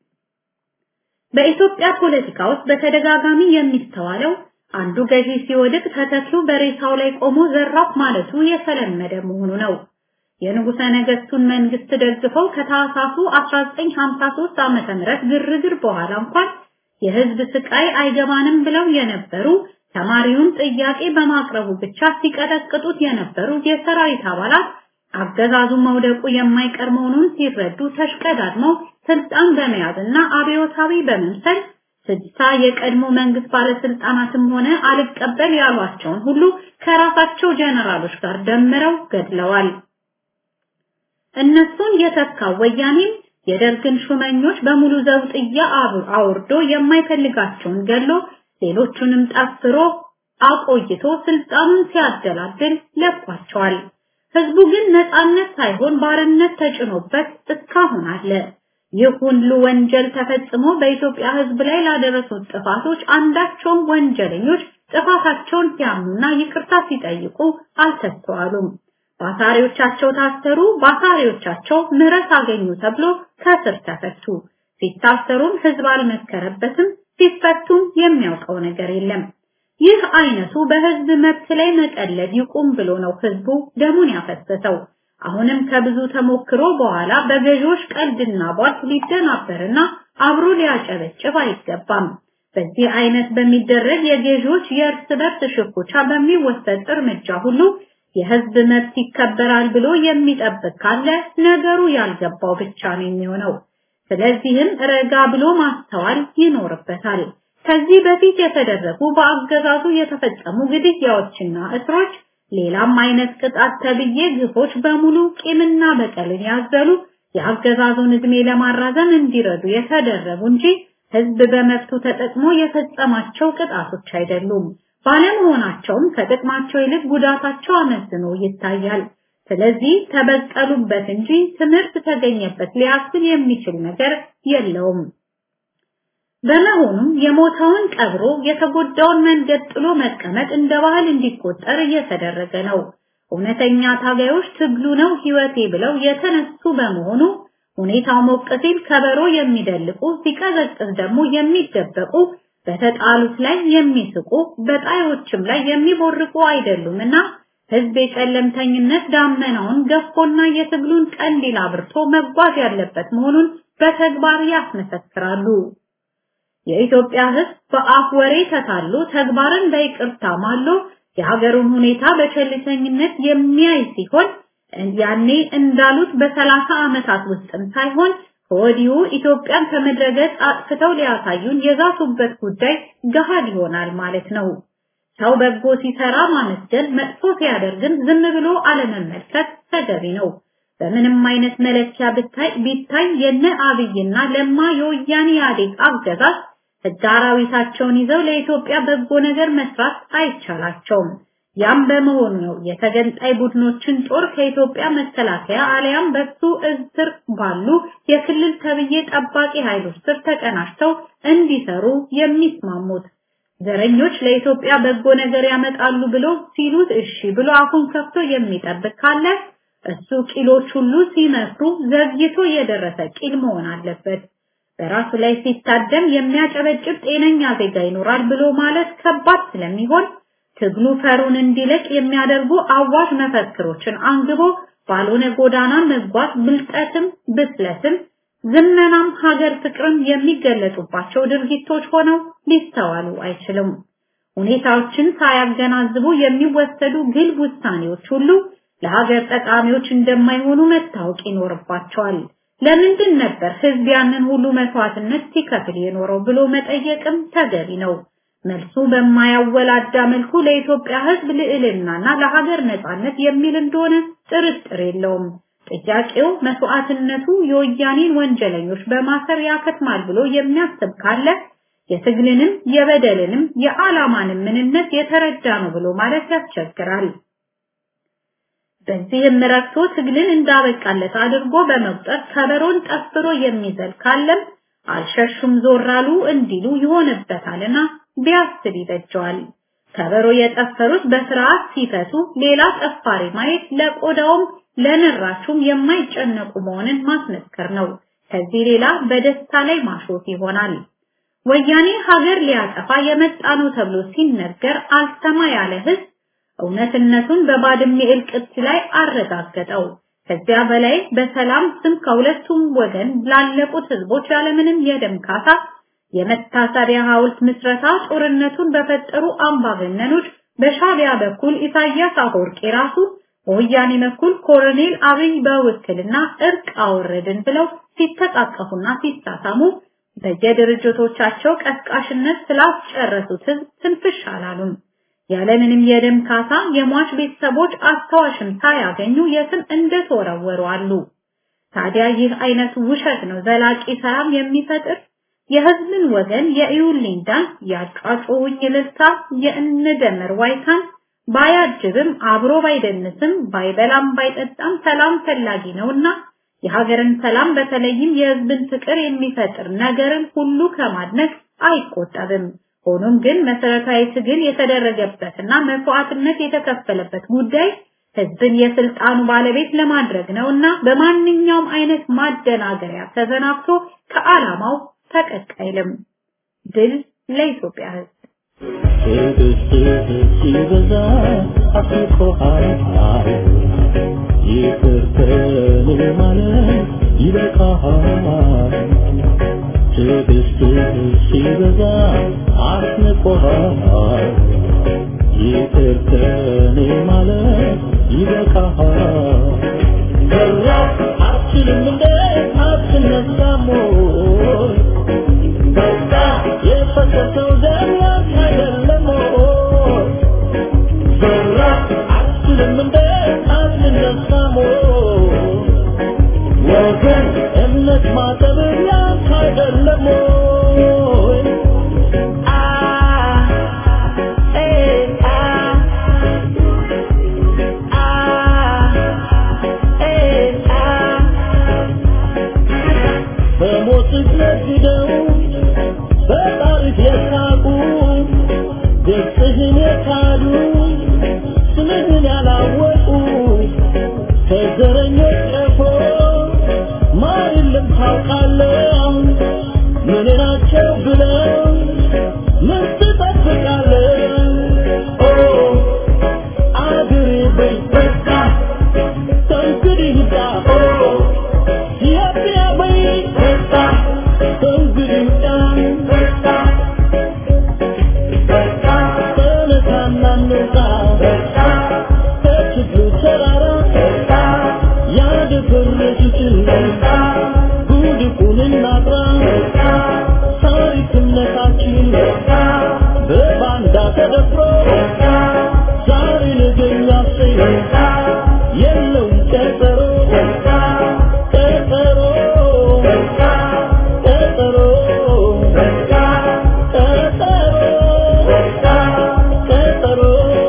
Speaker 4: በኢትዮጵያ ፖለቲካ ውስጥ በተደጋጋሚ የሚስተዋለው አንዱ ገዢ ሲወድቅ ተተኪው በሬሳው ላይ ቆሞ ዘራፍ ማለቱ የተለመደ መሆኑ ነው። የንጉሠ ነገሥቱን መንግስት ደግፈው ከታህሳሱ 1953 ዓመተ ምህረት ግርግር በኋላ እንኳን የህዝብ ስቃይ አይገባንም ብለው የነበሩ ተማሪውን ጥያቄ በማቅረቡ ብቻ ሲቀጠቅጡት የነበሩ የሰራዊት አባላት አገዛዙ መውደቁ የማይቀር መሆኑን ሲረዱ ተሽቀዳድመው ስልጣን በመያዝና አብዮታዊ በመምሰል ስድሳ የቀድሞ መንግስት ባለስልጣናትም ሆነ አልቀበል ያሏቸውን ሁሉ ከራሳቸው ጀነራሎች ጋር ደምረው ገድለዋል። እነሱን የተካው ወያኔም የደርግን ሹመኞች በሙሉ ዘውጥያ አውርዶ የማይፈልጋቸውን ገሎ ሌሎቹንም ጠፍሮ አቆይቶ ስልጣኑን ሲያደላድል ለቋቸዋል። ህዝቡ ግን ነፃነት ሳይሆን ባርነት ተጭኖበት እስካሁን አለ። ይህ ሁሉ ወንጀል ተፈጽሞ በኢትዮጵያ ህዝብ ላይ ላደረሱት ጥፋቶች አንዳቸውም ወንጀለኞች ጥፋታቸውን ሲያምኑና ይቅርታ ሲጠይቁ አልተስተዋሉም። ባሳሪዎቻቸው ታሰሩ፣ ባሳሪዎቻቸው ምህረት አገኙ ተብሎ ከስር ተፈቱ። ሲታሰሩም ህዝብ አልመከረበትም፣ ሲፈቱም የሚያውቀው ነገር የለም። ይህ አይነቱ በህዝብ መብት ላይ መቀለድ ይቁም ብሎ ነው ህዝቡ ደሙን ያፈሰሰው። አሁንም ከብዙ ተሞክሮ በኋላ በገዢዎች ቀልድና ቧልት ሊደናበርና አብሮ ሊያጨበጭብ አይገባም። በዚህ አይነት በሚደረግ የገዢዎች የእርስ በርስ ሽኩቻ በሚወሰድ እርምጃ ሁሉ የህዝብ መብት ይከበራል ብሎ የሚጠብቅ ካለ ነገሩ ያልገባው ብቻ ነው የሚሆነው። ስለዚህም ረጋ ብሎ ማስተዋል ይኖርበታል። ከዚህ በፊት የተደረጉ በአገዛዙ የተፈጸሙ ግድያዎችና እስሮች ሌላም አይነት ቅጣት ተብዬ ግፎች በሙሉ ቂምና በቀልን ያዘሉ የአገዛዙን እድሜ ለማራዘም እንዲረዱ የተደረጉ እንጂ ህዝብ በመብቱ ተጠቅሞ የፈጸማቸው ቅጣቶች አይደሉም። ባለመሆናቸውም ከጥቅማቸው ይልቅ ጉዳታቸው አመዝኖ ይታያል። ስለዚህ ተበቀሉበት እንጂ ትምህርት ተገኘበት ሊያስብል የሚችል ነገር የለውም። በመሆኑም የሞተውን ቀብሮ የተጎዳውን መንገድ ጥሎ መቀመጥ እንደ ባህል እንዲቆጠር እየተደረገ ነው። እውነተኛ ታጋዮች ትግሉ ነው ህይወቴ ብለው የተነሱ በመሆኑ ሁኔታው ሞቅ ሲል ከበሮ የሚደልቁ ሲቀዘቅዝ ደግሞ የሚደበቁ በተጣሉት ላይ የሚስቁ በጣዮችም ላይ የሚቦርቁ አይደሉምና ህዝብ የጨለምተኝነት ዳመናውን ገፎና የትግሉን ቀንዲል አብርቶ መጓዝ ያለበት መሆኑን በተግባር ያስመሰክራሉ። የኢትዮጵያ ህዝብ በአፍ ወሬ ተታሎ ተግባርን በይቅርታ ማሎ የሀገሩን ሁኔታ በቸልተኝነት የሚያይ ሲሆን ያኔ እንዳሉት በሰላሳ ዓመታት ውስጥም ሳይሆን ከወዲሁ ኢትዮጵያን ከምድረገጽ አጥፍተው ሊያሳዩን የዛቱበት ጉዳይ ገሃድ ይሆናል ማለት ነው። ሰው በጎ ሲሰራ ማመስገን፣ መጥፎ ሲያደርግን ዝም ብሎ አለመመልከት ተገቢ ነው። በምንም አይነት መለኪያ ብታይ ቢታይ የነ አብይና ለማ የወያኔ ኢህአዴግ አገዛዝ ህግ አራዊታቸውን ይዘው ለኢትዮጵያ በጎ ነገር መስራት አይቻላቸውም። ያም በመሆኑ ነው የተገንጣይ ቡድኖችን ጦር ከኢትዮጵያ መከላከያ አሊያም በሱ እዝር ባሉ የክልል ተብዬ ጠባቂ ኃይሎች ስር ተቀናጅተው እንዲሰሩ የሚስማሙት። ዘረኞች ለኢትዮጵያ በጎ ነገር ያመጣሉ ብሎ ሲሉት እሺ ብሎ አፉን ከፍቶ የሚጠብቅ ካለ እሱ ቂሎች ሁሉ ሲመክሩ ዘግይቶ የደረሰ ቂል መሆን አለበት። በራሱ ላይ ሲታደም የሚያጨበጭብ ጤነኛ ዜጋ ይኖራል ብሎ ማለት ከባድ ስለሚሆን ትግሉ ፈሩን እንዲለቅ የሚያደርጉ አዋጅ መፈክሮችን አንግቦ ባልሆነ ጎዳና መጓዝ ብልጠትም ብስለትም ዝመናም ሀገር ፍቅርም የሚገለጡባቸው ድርጊቶች ሆነው ሊስተዋሉ አይችልም። ሁኔታዎችን ሳያገናዝቡ የሚወሰዱ ግልብ ውሳኔዎች ሁሉ ለሀገር ጠቃሚዎች እንደማይሆኑ መታወቅ ይኖርባቸዋል። ለምንድን ነበር ህዝብ ያንን ሁሉ መስዋዕትነት ሲከፍል የኖረው ብሎ መጠየቅም ተገቢ ነው። መልሱ በማያወላዳ መልኩ ለኢትዮጵያ ህዝብ ልዕልናና ለሀገር ነጻነት የሚል እንደሆነ ጥርጥር የለውም። ጥያቄው መስዋዕትነቱ የወያኔን ወንጀለኞች በማሰር ያከትማል ብሎ የሚያስብ ካለ የትግልንም የበደልንም የዓላማንም ምንነት የተረዳ ነው ብሎ ማለት ያስቸግራል። በዚህም ረክቶ ትግልን እንዳበቃለት አድርጎ በመቁጠር ከበሮን ጠፍሮ የሚዘል ካለም አልሸሹም ዞራሉ እንዲሉ ይሆንበታልና ቢያስብ ይበጀዋል። ከበሮ የጠፈሩት በስርዓት ሲፈቱ ሌላ ጠፋሪ ማየት ለቆዳውም ለነራቹም የማይጨነቁ መሆንን ማስመስከር ነው። ከዚህ ሌላ በደስታ ላይ ማሾፍ ይሆናል። ወያኔ ሀገር ሊያጠፋ የመጣ ነው ተብሎ ሲነገር አልሰማ ያለ ህዝብ እውነትነቱን በባድሜ እልቅት ላይ አረጋገጠው። ከዚያ በላይ በሰላም ስም ከሁለቱም ወገን ላለቁት ህዝቦች ያለምንም የደም ካሳ የመታሰቢያ ሐውልት ምስረታ ጦርነቱን በፈጠሩ አምባገነኖች በሻቢያ በኩል ኢሳያስ አፈወርቂ ራሱ በወያኔ በኩል ኮሎኔል አብይ በውክልና እርቅ አወረድን ብለው ሲተቃቀፉና ሲሳሳሙ በየድርጅቶቻቸው ቀስቃሽነት ስላስጨረሱት ህዝብ ትንፍሽ አላሉም። ያለምንም የደም ካሳ የሟች ቤተሰቦች አስታዋሽም ሳያገኙ የትም እንደተወረወሩ አሉ። ታዲያ ይህ አይነቱ ውሸት ነው ዘላቂ ሰላም የሚፈጥር የህዝብን ወገን የእዩልኝ ዳንስ ያጫጩኝ እልልታ የእንደመር ዋይታን ባያጅብም አብሮ ባይደንስም ባይበላም ባይጠጣም ሰላም ፈላጊ ነውና የሀገርን ሰላም በተለይም የህዝብን ፍቅር የሚፈጥር ነገርን ሁሉ ከማድነቅ አይቆጠብም። ሆኖም ግን መሰረታዊ ትግል የተደረገበትና መስዋዕትነት የተከፈለበት ጉዳይ ህዝብን የስልጣኑ ባለቤት ለማድረግ ነውና በማንኛውም አይነት ማደናገሪያ ተዘናግቶ ከዓላማው ፈቀቅ አይልም። ድል ለኢትዮጵያ ህዝብ።
Speaker 5: ትዕግስትህ ሲበዛ አስቆሃል ይቅር ከኔ ማለት ይበቃሃል ትዕግስትህ ሲበዛ አስንቆሃል ይቅር ከኔ ማለት ይበቃሃል በራ አትችልም እንዴ አትነሳም ወይ በቃ የፈሰሰው ደም ያንተ አይደለም ወይ? ዘራ አትችልም እንዴ አትነሳም ወይ? ወገን እምነት ማጠብ ያንተ አይደለም ወይ? አ ኤ አ አ ኤ አ በሞት ነግደው በታሪክ የሳቁ ገጽህን የካዱ ስምህን ያላወቁ ከዘረኞች ቀፎ ማር የለም ታውቃለህ ምን ናቸው ብለው ምን ትጠብቃለህ ኦ አገሬ በይ በቃ ከእንግዲህ ይብቃ ኦ ኢትዮጵያ በይ በቃ ከእንግዲህ ይብቃ በቃ ተነሳና እንውጣ ከችግሩ ተራራ ያደፈረሱትን ጉድፉን እናጥራ ታሪክነታችን በባንዳ ተደፍሮ ዛሬ ነገ የሚያሰኝ የለውም ቀጠሮ ቀጠሮ ቀጠሮ ቀጠሮ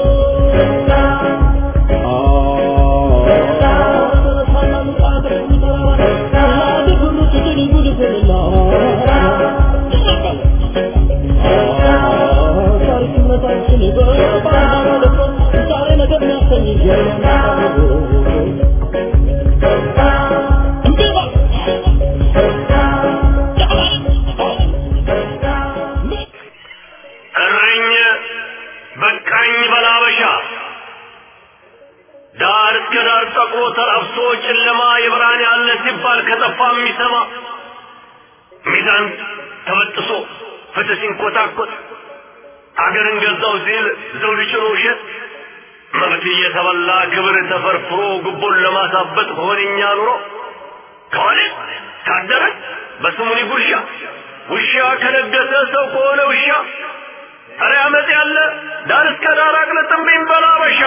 Speaker 6: እረኝ በቃኝ በላበሻ ዳር እስከ ዳር ጠቁሮ ተራብሶ ጨለማ የብርሃን ያለ ሲባል ከጠፋ የሚሰማ ሚዛን ተበጥሶ ፍትህ ሲንኮታኮት አገርን ገዛው ሲል ዘውድ ጭኖ ውሸት መብት እየተበላ ክብር ተፈርፍሮ ጉቦን ለማሳበጥ ሆነኛ ኑሮ ከሆነ ካደረ በስሙኒ ጉርሻ ውሻ ከነገሰ ሰው ከሆነ ውሻ ኧረ አመፅ ያለ ዳር እስከ ዳር አቅልጥምብኝ በላበሻ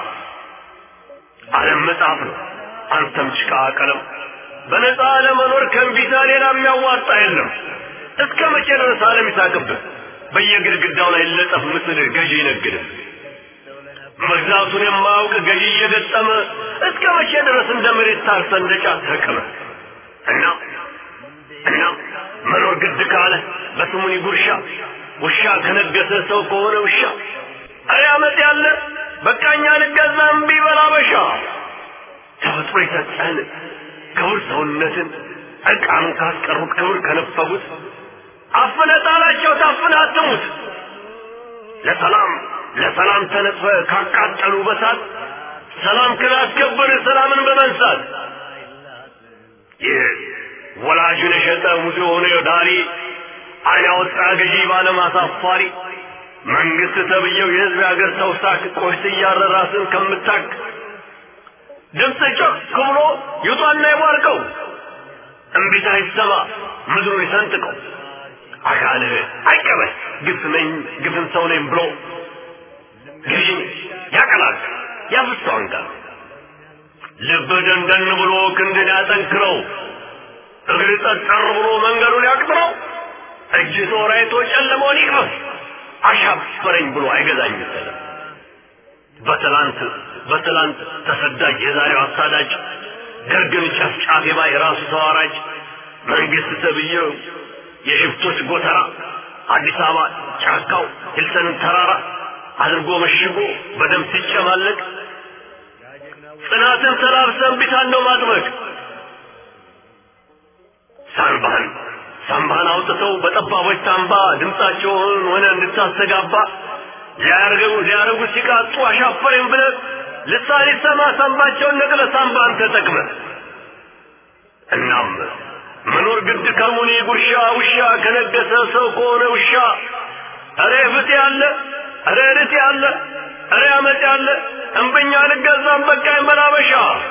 Speaker 6: ዓለም መጽሐፍ ነው አንተም ጭቃ ቀለም በነፃ ለመኖር ከእንቢታ ሌላ የሚያዋጣ የለም እስከ መቼ ድረስ ዓለም ይሳቅብህ በየግድግዳው ላይ ለጠፍ ምስል ገዢ ይነግድህ መግዛቱን የማያውቅ ገዢ እየገጠመ እስከ መቼ ድረስ እንደ መሬት ታርሰ እንደ ጫት ተቅመ እና እና መኖር ግድ ካለ በስሙኒ ጉርሻ ውሻ ከነገሰ ሰው ከሆነ ውሻ አረ አመት ያለ በቃኛ ልገዛ እምቢ በላበሻ ተፈጥሮ የሰጠህን ክቡር ሰውነትን ዕቃን ካስቀሩት ክብር ከነፈጉት አፍነ ጣላቸው ታፍነ አትሙት ለሰላም ለሰላም ተነጥፈ ካቃጠሉ በሳት ሰላም ክላስከበር ሰላምን በመንሳት ይህ ወላጁን የሸጠ ሙሴ የሆነ ዳሪ አይን ያወጣ ገዢ ባለም አሳፋሪ መንግስት ተብዬው የህዝብ የሀገር ሰው ሳክ ቆሽት እያረራስን ከምታክ ድምፅ ጮክ ብሎ ይውጣና ይቧርቀው እምቢታ ይሰማ ምድሩ ይሰንጥቀው አካልህ አይቀበል ግፍ ነኝ ግፍን ሰው ነኝ ብሎ ገዢ ያቀላል ያፍሰው አንጋር ልብ ደንደን ብሎ ክንድን ያጠንክረው እግር ጠጠር ብሎ መንገዱን ያቅጥረው እጅ ጦራይቶ ጨለመውን ይቅመስ አሻፈረኝ ብሎ አይገዛኝ ሰለም በትላንት በትላንት ተሰዳጅ የዛሬው አሳዳጅ ደርግን ጨፍጫፊ ባይ ራሱ ተዋራጅ መንግስት ተብዬው የሽፍቶች ጎተራ አዲስ አበባ ጫካው ሂልተንን ተራራ አድርጎ መሽጎ በደም ሲጨማለቅ ጽናትን ተላብሰን ቢታን ነው ማጥበቅ ሳንባህን ሳንባህን አውጥተው በጠባቦች ሳንባ ድምፃቸውን ሆነ እንድታስተጋባ ሊያርገው ሊያረጉ ሲቃጡ አሻፈረኝ ብለህ ልሳን ይሰማ ሳንባቸውን ነቅለ ሳንባን ተጠቅመ እናም መኖር ግድ ከሙኒ ጉርሻ ውሻ ከነገሰ ሰው ከሆነ ውሻ እሬ ፍት ያለ እሬ ርት ያለ እሬ አመት ያለ እንብኛ ልገዛም በቃኝ በላበሻ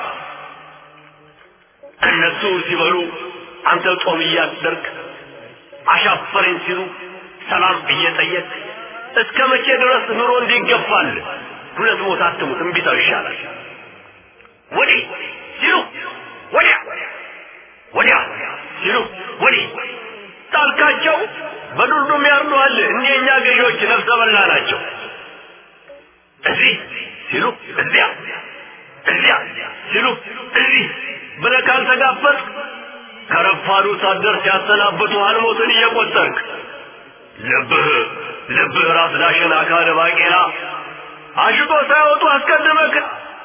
Speaker 6: እነሱ ሲበሉ አንተ ጦም እያደርግ አሻፈረኝ ሲሉ ሰላም እየጠየቅ እስከ መቼ ድረስ ኑሮ እንዲገፋል ሁለት ሞት አትሙት እምቢታው ይሻላል ወዲህ ሲሉ ወዲያ ወዲያ ሲሉ ወዲህ ጣልካቸው በዱልዱም ያርዱሃል እኒህ የእኛ ገዢዎች ነፍሰ በላ ናቸው እዚህ ሲሉ እዚያ እዚያ ሲሉ እዚህ ብለህ ካልተጋፈጥክ ከረፋዱ ሳትደርስ ሲያሰናብቱ አልሞትን እየቆጠርክ ልብህ ልብህ ራስ ዳሽን አካል ባቄላ አሽቶ ሳይወጡ አስቀድመክ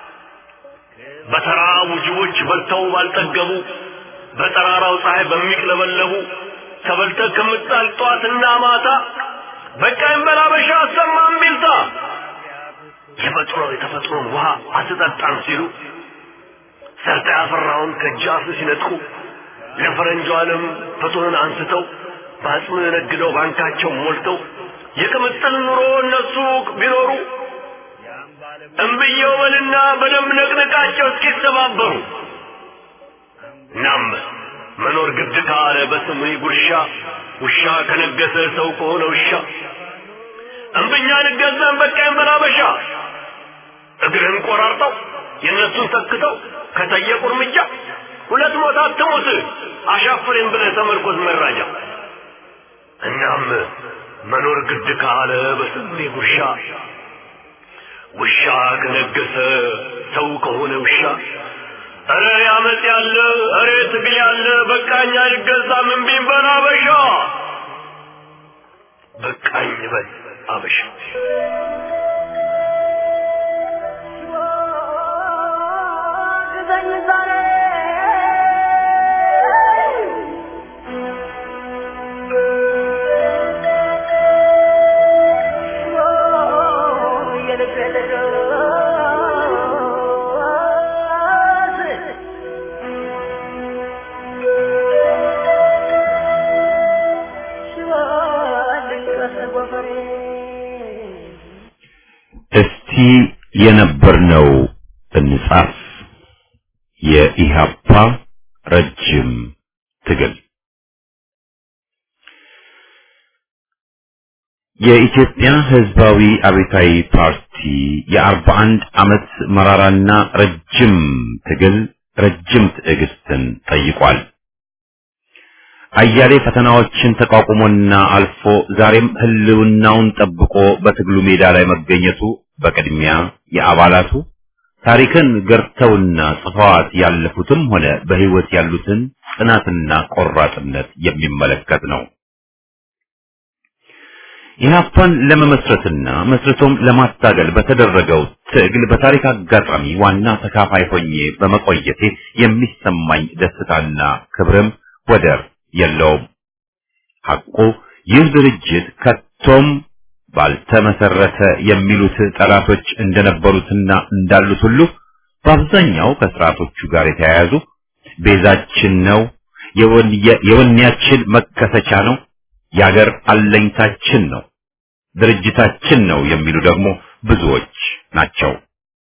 Speaker 6: በተራቡ ጅቦች በልተው ባልጠገቡ በጠራራው ፀሐይ በሚቅለበለቡ ተበልተህ ከምጣል ጧትና ማታ በቃኝ በላበሻ አሰማም ቢልታ የፈጥሮ የተፈጥሮን ውሃ አትጠጣም ሲሉ ሰርተ ያፈራውን ከጃፍ ሲነጥቁ ለፈረንጁ ዓለም ፍቱንን አንስተው በአጽም ነግደው ባንካቸው ሞልተው የቅምጥል ኑሮ እነሱ ቢኖሩ እምብየው በልና በደንብ ነቅንቃቸው እስኪተባበሩ ናም መኖር ግድ ካለ በስም ጉርሻ ውሻ ከነገሰ ሰው ከሆነ ውሻ እምብኛ ንገዛን በቃኝ በላበሻ እግርህን ቆራርጠው የእነሱን ተክተው ከጠየቁ እርምጃ ሁለት ሞት አትሙት አሻፍሬን ብለህ ተመርኮዝ መራጃ እናም መኖር ግድ ካለ በስሜ ጉርሻ ውሻ ከነገሰ ሰው ከሆነ ውሻ እረ ያመጽ ያለ እረ ትግል ያለ በቃኝ አልገዛም እምቢኝ በል አበሻ በቃኝ በል አበሻ
Speaker 1: እስቲ የነበርነው እንጻፍ። የኢሃፓ ረጅም ትግል የኢትዮጵያ ሕዝባዊ አብዮታዊ ፓርቲ የአርባ አንድ ዓመት መራራና ረጅም ትግል ረጅም ትዕግስትን ጠይቋል። አያሌ ፈተናዎችን ተቋቁሞና አልፎ ዛሬም ህልውናውን ጠብቆ በትግሉ ሜዳ ላይ መገኘቱ በቅድሚያ የአባላቱ ታሪክን ገርተውና ጽፈዋት ያለፉትም ሆነ በህይወት ያሉትን ጽናትና ቆራጥነት የሚመለከት ነው። ኢህአፓን ለመመስረትና መስርቶም ለማታገል በተደረገው ትግል በታሪክ አጋጣሚ ዋና ተካፋይ ሆኜ በመቆየቴ የሚሰማኝ ደስታና ክብርም ወደር የለውም። ሐቁ ይህ ድርጅት ከቶም ባልተመሰረተ የሚሉት ጠላቶች እንደነበሩትና እንዳሉት ሁሉ በአብዛኛው ከስርዓቶቹ ጋር የተያያዙ ቤዛችን ነው፣ የወኔያችን መከሰቻ ነው፣ የአገር አለኝታችን ነው፣ ድርጅታችን ነው የሚሉ ደግሞ ብዙዎች ናቸው።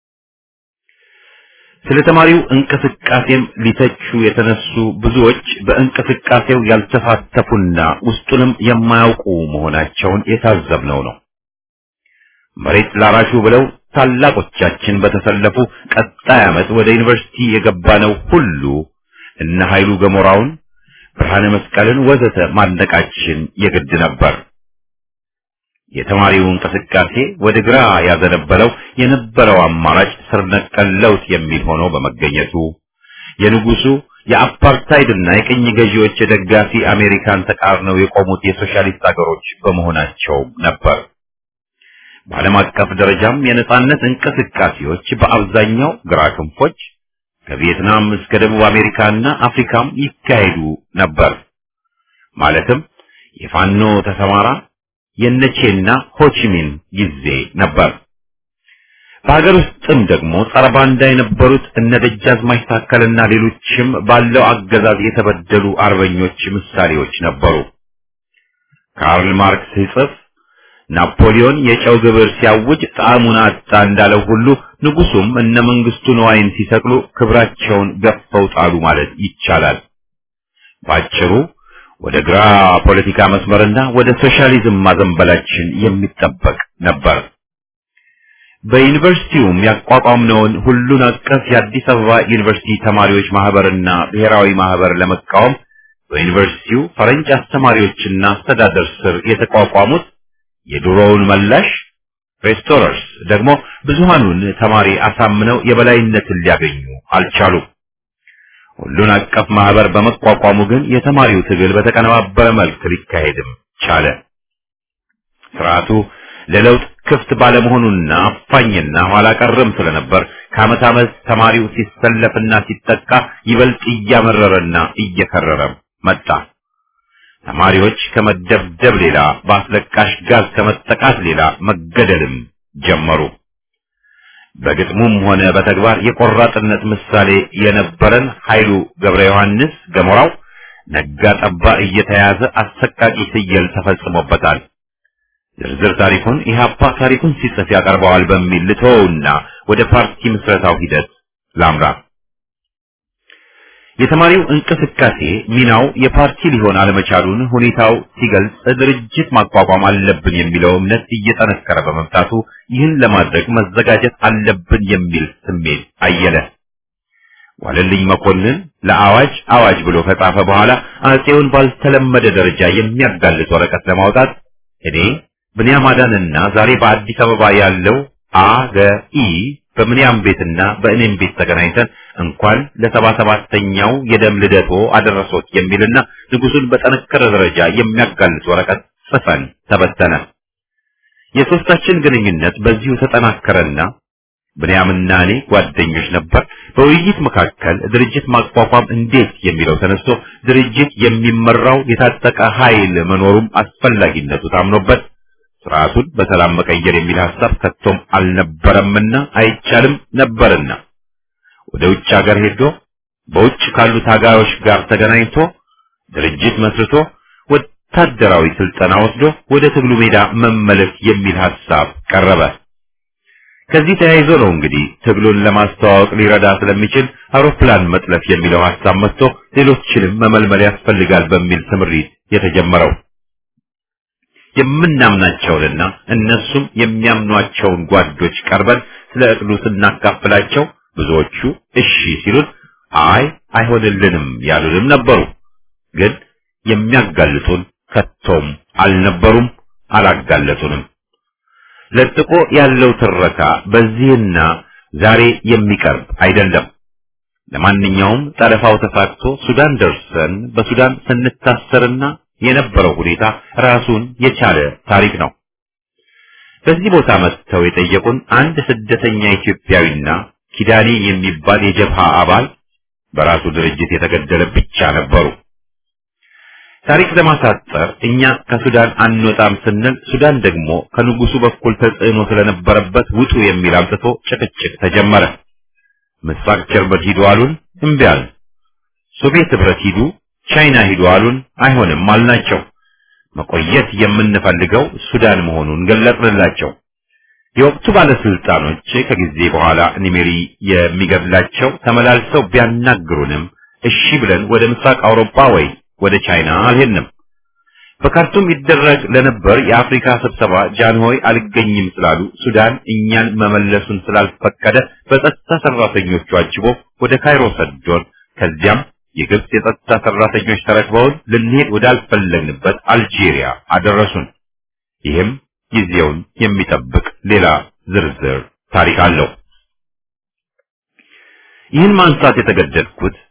Speaker 1: ስለ ተማሪው እንቅስቃሴም ሊተቹ የተነሱ ብዙዎች በእንቅስቃሴው ያልተሳተፉና ውስጡንም የማያውቁ መሆናቸውን የታዘብነው ነው። መሬት ላራሹ ብለው ታላቆቻችን በተሰለፉ ቀጣይ ዓመት ወደ ዩኒቨርሲቲ የገባነው ሁሉ እነ ኃይሉ ገሞራውን፣ ብርሃነ መስቀልን ወዘተ ማድነቃችን የግድ ነበር። የተማሪው እንቅስቃሴ ወደ ግራ ያዘነበለው የነበረው አማራጭ ስር ነቀል ለውጥ የሚል ሆኖ በመገኘቱ የንጉሱ የአፓርታይድና የቅኝ ገዢዎች ደጋፊ አሜሪካን ተቃርነው የቆሙት የሶሻሊስት አገሮች በመሆናቸው ነበር። በዓለም አቀፍ ደረጃም የነጻነት እንቅስቃሴዎች በአብዛኛው ግራ ክንፎች ከቪየትናም እስከ ደቡብ አሜሪካና አፍሪካም ይካሄዱ ነበር። ማለትም የፋኖ ተሰማራ የነቼና ሆቺሚን ጊዜ ነበር። በሀገር ውስጥም ደግሞ ጸረ ባንዳ የነበሩት እነ ደጃዝማች ታከልና ሌሎችም ባለው አገዛዝ የተበደሉ አርበኞች ምሳሌዎች ነበሩ። ካርል ማርክስ ሲጽፍ ናፖሊዮን የጨው ግብር ሲያውጅ ጣዕሙን አጣ እንዳለው ሁሉ ንጉሱም እነ መንግስቱ ነዋይን ሲሰቅሉ ክብራቸውን ገፈው ጣሉ ማለት ይቻላል። ባጭሩ ወደ ግራ ፖለቲካ መስመርና ወደ ሶሻሊዝም ማዘንበላችን የሚጠበቅ ነበር። በዩኒቨርሲቲውም ያቋቋምነውን ሁሉን አቀፍ የአዲስ አበባ ዩኒቨርሲቲ ተማሪዎች ማህበርና ብሔራዊ ማህበር ለመቃወም በዩኒቨርሲቲው ፈረንጅ አስተማሪዎችና አስተዳደር ስር የተቋቋሙት የድሮውን መላሽ ሬስቶረርስ ደግሞ ብዙሃኑን ተማሪ አሳምነው የበላይነትን ሊያገኙ አልቻሉም። ሁሉን አቀፍ ማህበር በመቋቋሙ ግን የተማሪው ትግል በተቀነባበረ መልክ ሊካሄድም ቻለ። ስርዓቱ ለለውጥ ክፍት ባለመሆኑና አፋኝና ኋላ ቀርም ስለነበር ከዓመት ዓመት ተማሪው ሲሰለፍና ሲጠቃ ይበልጥ እያመረረና እየከረረ መጣ። ተማሪዎች ከመደብደብ ሌላ በአስለቃሽ ጋዝ ከመጠቃት ሌላ መገደልም ጀመሩ። በግጥሙም ሆነ በተግባር የቆራጥነት ምሳሌ የነበረን ኃይሉ ገብረ ዮሐንስ ገሞራው ነጋ ጠባ እየተያዘ አሰቃቂ ፍየል ተፈጽሞበታል። ዝርዝር ታሪኩን ኢህአፓ ታሪኩን ሲጽፍ ያቀርበዋል በሚል ልተወውና ወደ ፓርቲ ምስረታው ሂደት ላምራ። የተማሪው እንቅስቃሴ ሚናው የፓርቲ ሊሆን አለመቻሉን ሁኔታው ሲገልጽ ድርጅት ማቋቋም አለብን የሚለው እምነት እየጠነከረ በመምጣቱ ይህን ለማድረግ መዘጋጀት አለብን የሚል ስሜት አየለ። ዋለልኝ መኮንን ለአዋጅ አዋጅ ብሎ ከጻፈ በኋላ አጼውን ባልተለመደ ደረጃ የሚያጋልጥ ወረቀት ለማውጣት እኔ ብንያም አዳንና ዛሬ በአዲስ አበባ ያለው አገኢ በምንያም ቤትና በእኔም ቤት ተገናኝተን እንኳን ለሰባ ሰባተኛው የደም ልደቶ አደረሶት የሚልና ንጉሱን በጠነከረ ደረጃ የሚያጋልጥ ወረቀት ጽፈን ተበተነ። የሶስታችን ግንኙነት በዚሁ ተጠናከረና ብንያምና እኔ ጓደኞች ነበር። በውይይት መካከል ድርጅት ማቋቋም እንዴት የሚለው ተነስቶ ድርጅት የሚመራው የታጠቀ ኃይል መኖሩም አስፈላጊነቱ ታምኖበት ስርዓቱን በሰላም መቀየር የሚል ሐሳብ ከቶም አልነበረምና አይቻልም ነበርና ወደ ውጭ ሀገር ሄዶ በውጭ ካሉ ታጋዮች ጋር ተገናኝቶ ድርጅት መስርቶ ወታደራዊ ስልጠና ወስዶ ወደ ትግሉ ሜዳ መመለስ የሚል ሐሳብ ቀረበ። ከዚህ ተያይዞ ነው እንግዲህ ትግሉን ለማስተዋወቅ ሊረዳ ስለሚችል አውሮፕላን መጥለፍ የሚለው ሐሳብ መጥቶ ሌሎችንም መመልመል ያስፈልጋል በሚል ስምሪት የተጀመረው። የምናምናቸውንና እነሱም የሚያምኗቸውን ጓዶች ቀርበን ስለ እቅዱ ስናካፍላቸው ብዙዎቹ እሺ ሲሉን አይ አይሆንልንም ያሉንም ነበሩ። ግን የሚያጋልጡን ከቶም አልነበሩም፣ አላጋለጡንም። ለጥቆ ያለው ትረካ በዚህና ዛሬ የሚቀርብ አይደለም። ለማንኛውም ጠለፋው ተሳክቶ ሱዳን ደርሰን በሱዳን ስንታሰርና የነበረው ሁኔታ ራሱን የቻለ ታሪክ ነው። በዚህ ቦታ መጥተው የጠየቁን አንድ ስደተኛ ኢትዮጵያዊና ኪዳኔ የሚባል የጀብሃ አባል በራሱ ድርጅት የተገደለ ብቻ ነበሩ። ታሪክ ለማሳጠር እኛ ከሱዳን አንወጣም ስንል ሱዳን ደግሞ ከንጉሱ በኩል ተጽዕኖ ስለነበረበት ውጡ የሚል አምጥቶ ጭቅጭቅ ተጀመረ። ምስራቅ ጀርመን ሂዱ አሉን፣ እምቢ አልን። ሶቪየት ህብረት ሂዱ፣ ቻይና ሂዱ አሉን፣ አይሆንም አልናቸው። መቆየት የምንፈልገው ሱዳን መሆኑን ገለጽንላቸው። የወቅቱ ባለስልጣኖች ከጊዜ በኋላ ኒሜሪ የሚገድላቸው ተመላልሰው ቢያናግሩንም እሺ ብለን ወደ ምስራቅ አውሮፓ ወይ ወደ ቻይና አልሄድንም። በካርቱም ይደረግ ለነበር የአፍሪካ ስብሰባ ጃንሆይ አልገኝም ስላሉ ሱዳን እኛን መመለሱን ስላልፈቀደ በጸጥታ ሰራተኞቹ አጅቦ ወደ ካይሮ ሰዶን፣ ከዚያም የግብጽ የጸጥታ ሰራተኞች ተረክበውን ልንሄድ ወዳልፈለግንበት አልጄሪያ አደረሱን። ይህም ጊዜውን የሚጠብቅ ሌላ ዝርዝር ታሪክ አለው። ይህን ማንሳት የተገደድኩት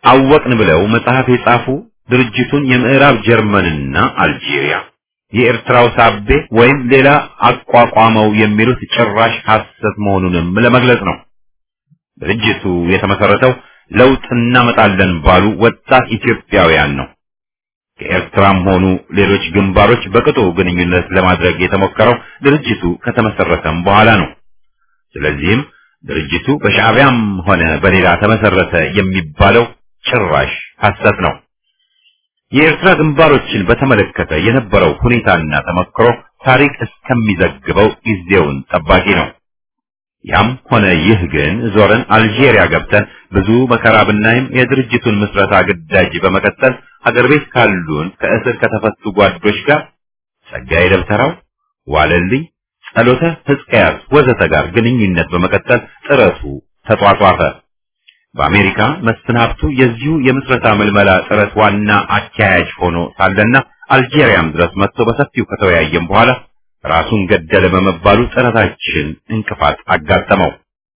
Speaker 1: አወቅን ብለው መጽሐፍ የጻፉ ድርጅቱን የምዕራብ ጀርመንና አልጄሪያ የኤርትራው ሳቤ ወይም ሌላ አቋቋመው የሚሉት ጭራሽ ሐሰት መሆኑንም ለመግለጽ ነው። ድርጅቱ የተመሰረተው ለውጥ እናመጣለን ባሉ ወጣት ኢትዮጵያውያን ነው። ከኤርትራም ሆኑ ሌሎች ግንባሮች በቅጡ ግንኙነት ለማድረግ የተሞከረው ድርጅቱ ከተመሰረተም በኋላ ነው። ስለዚህም ድርጅቱ በሻዕቢያም ሆነ በሌላ ተመሰረተ የሚባለው ጭራሽ ሐሰት ነው። የኤርትራ ግንባሮችን በተመለከተ የነበረው ሁኔታና ተመክሮ ታሪክ እስከሚዘግበው ጊዜውን ጠባቂ ነው። ያም ሆነ ይህ ግን ዞረን አልጄሪያ ገብተን ብዙ መከራ ብናይም የድርጅቱን ምስረታ ግዳጅ በመቀጠል ሀገር ቤት ካሉን ከእስር ከተፈቱ ጓዶች ጋር ጸጋዬ ደብተራው፣ ዋለልኝ፣ ጸሎተ ሕዝቅያስ ወዘተ ጋር ግንኙነት በመቀጠል ጥረቱ ተጧጧፈ። በአሜሪካ መስፍን ሀብቱ የዚሁ የምስረታ ምልመላ ጥረት ዋና አካያጅ ሆኖ ሳለና አልጄሪያም ድረስ መጥቶ በሰፊው ከተወያየም በኋላ ራሱን ገደለ በመባሉ ጥረታችን እንቅፋት አጋጠመው።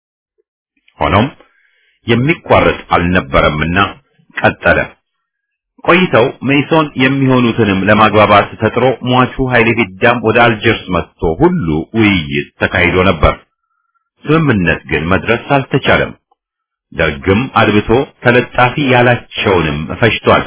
Speaker 1: ሆኖም የሚቋረጥ አልነበረምና ቀጠለ። ቆይተው ሜሶን የሚሆኑትንም ለማግባባት ተጥሮ ሟቹ ኃይሌ ፊዳም ወደ አልጀርስ መጥቶ ሁሉ ውይይት ተካሂዶ ነበር። ስምምነት ግን መድረስ አልተቻለም። ደርግም አድብቶ ተለጣፊ ያላቸውንም ፈጅቷል።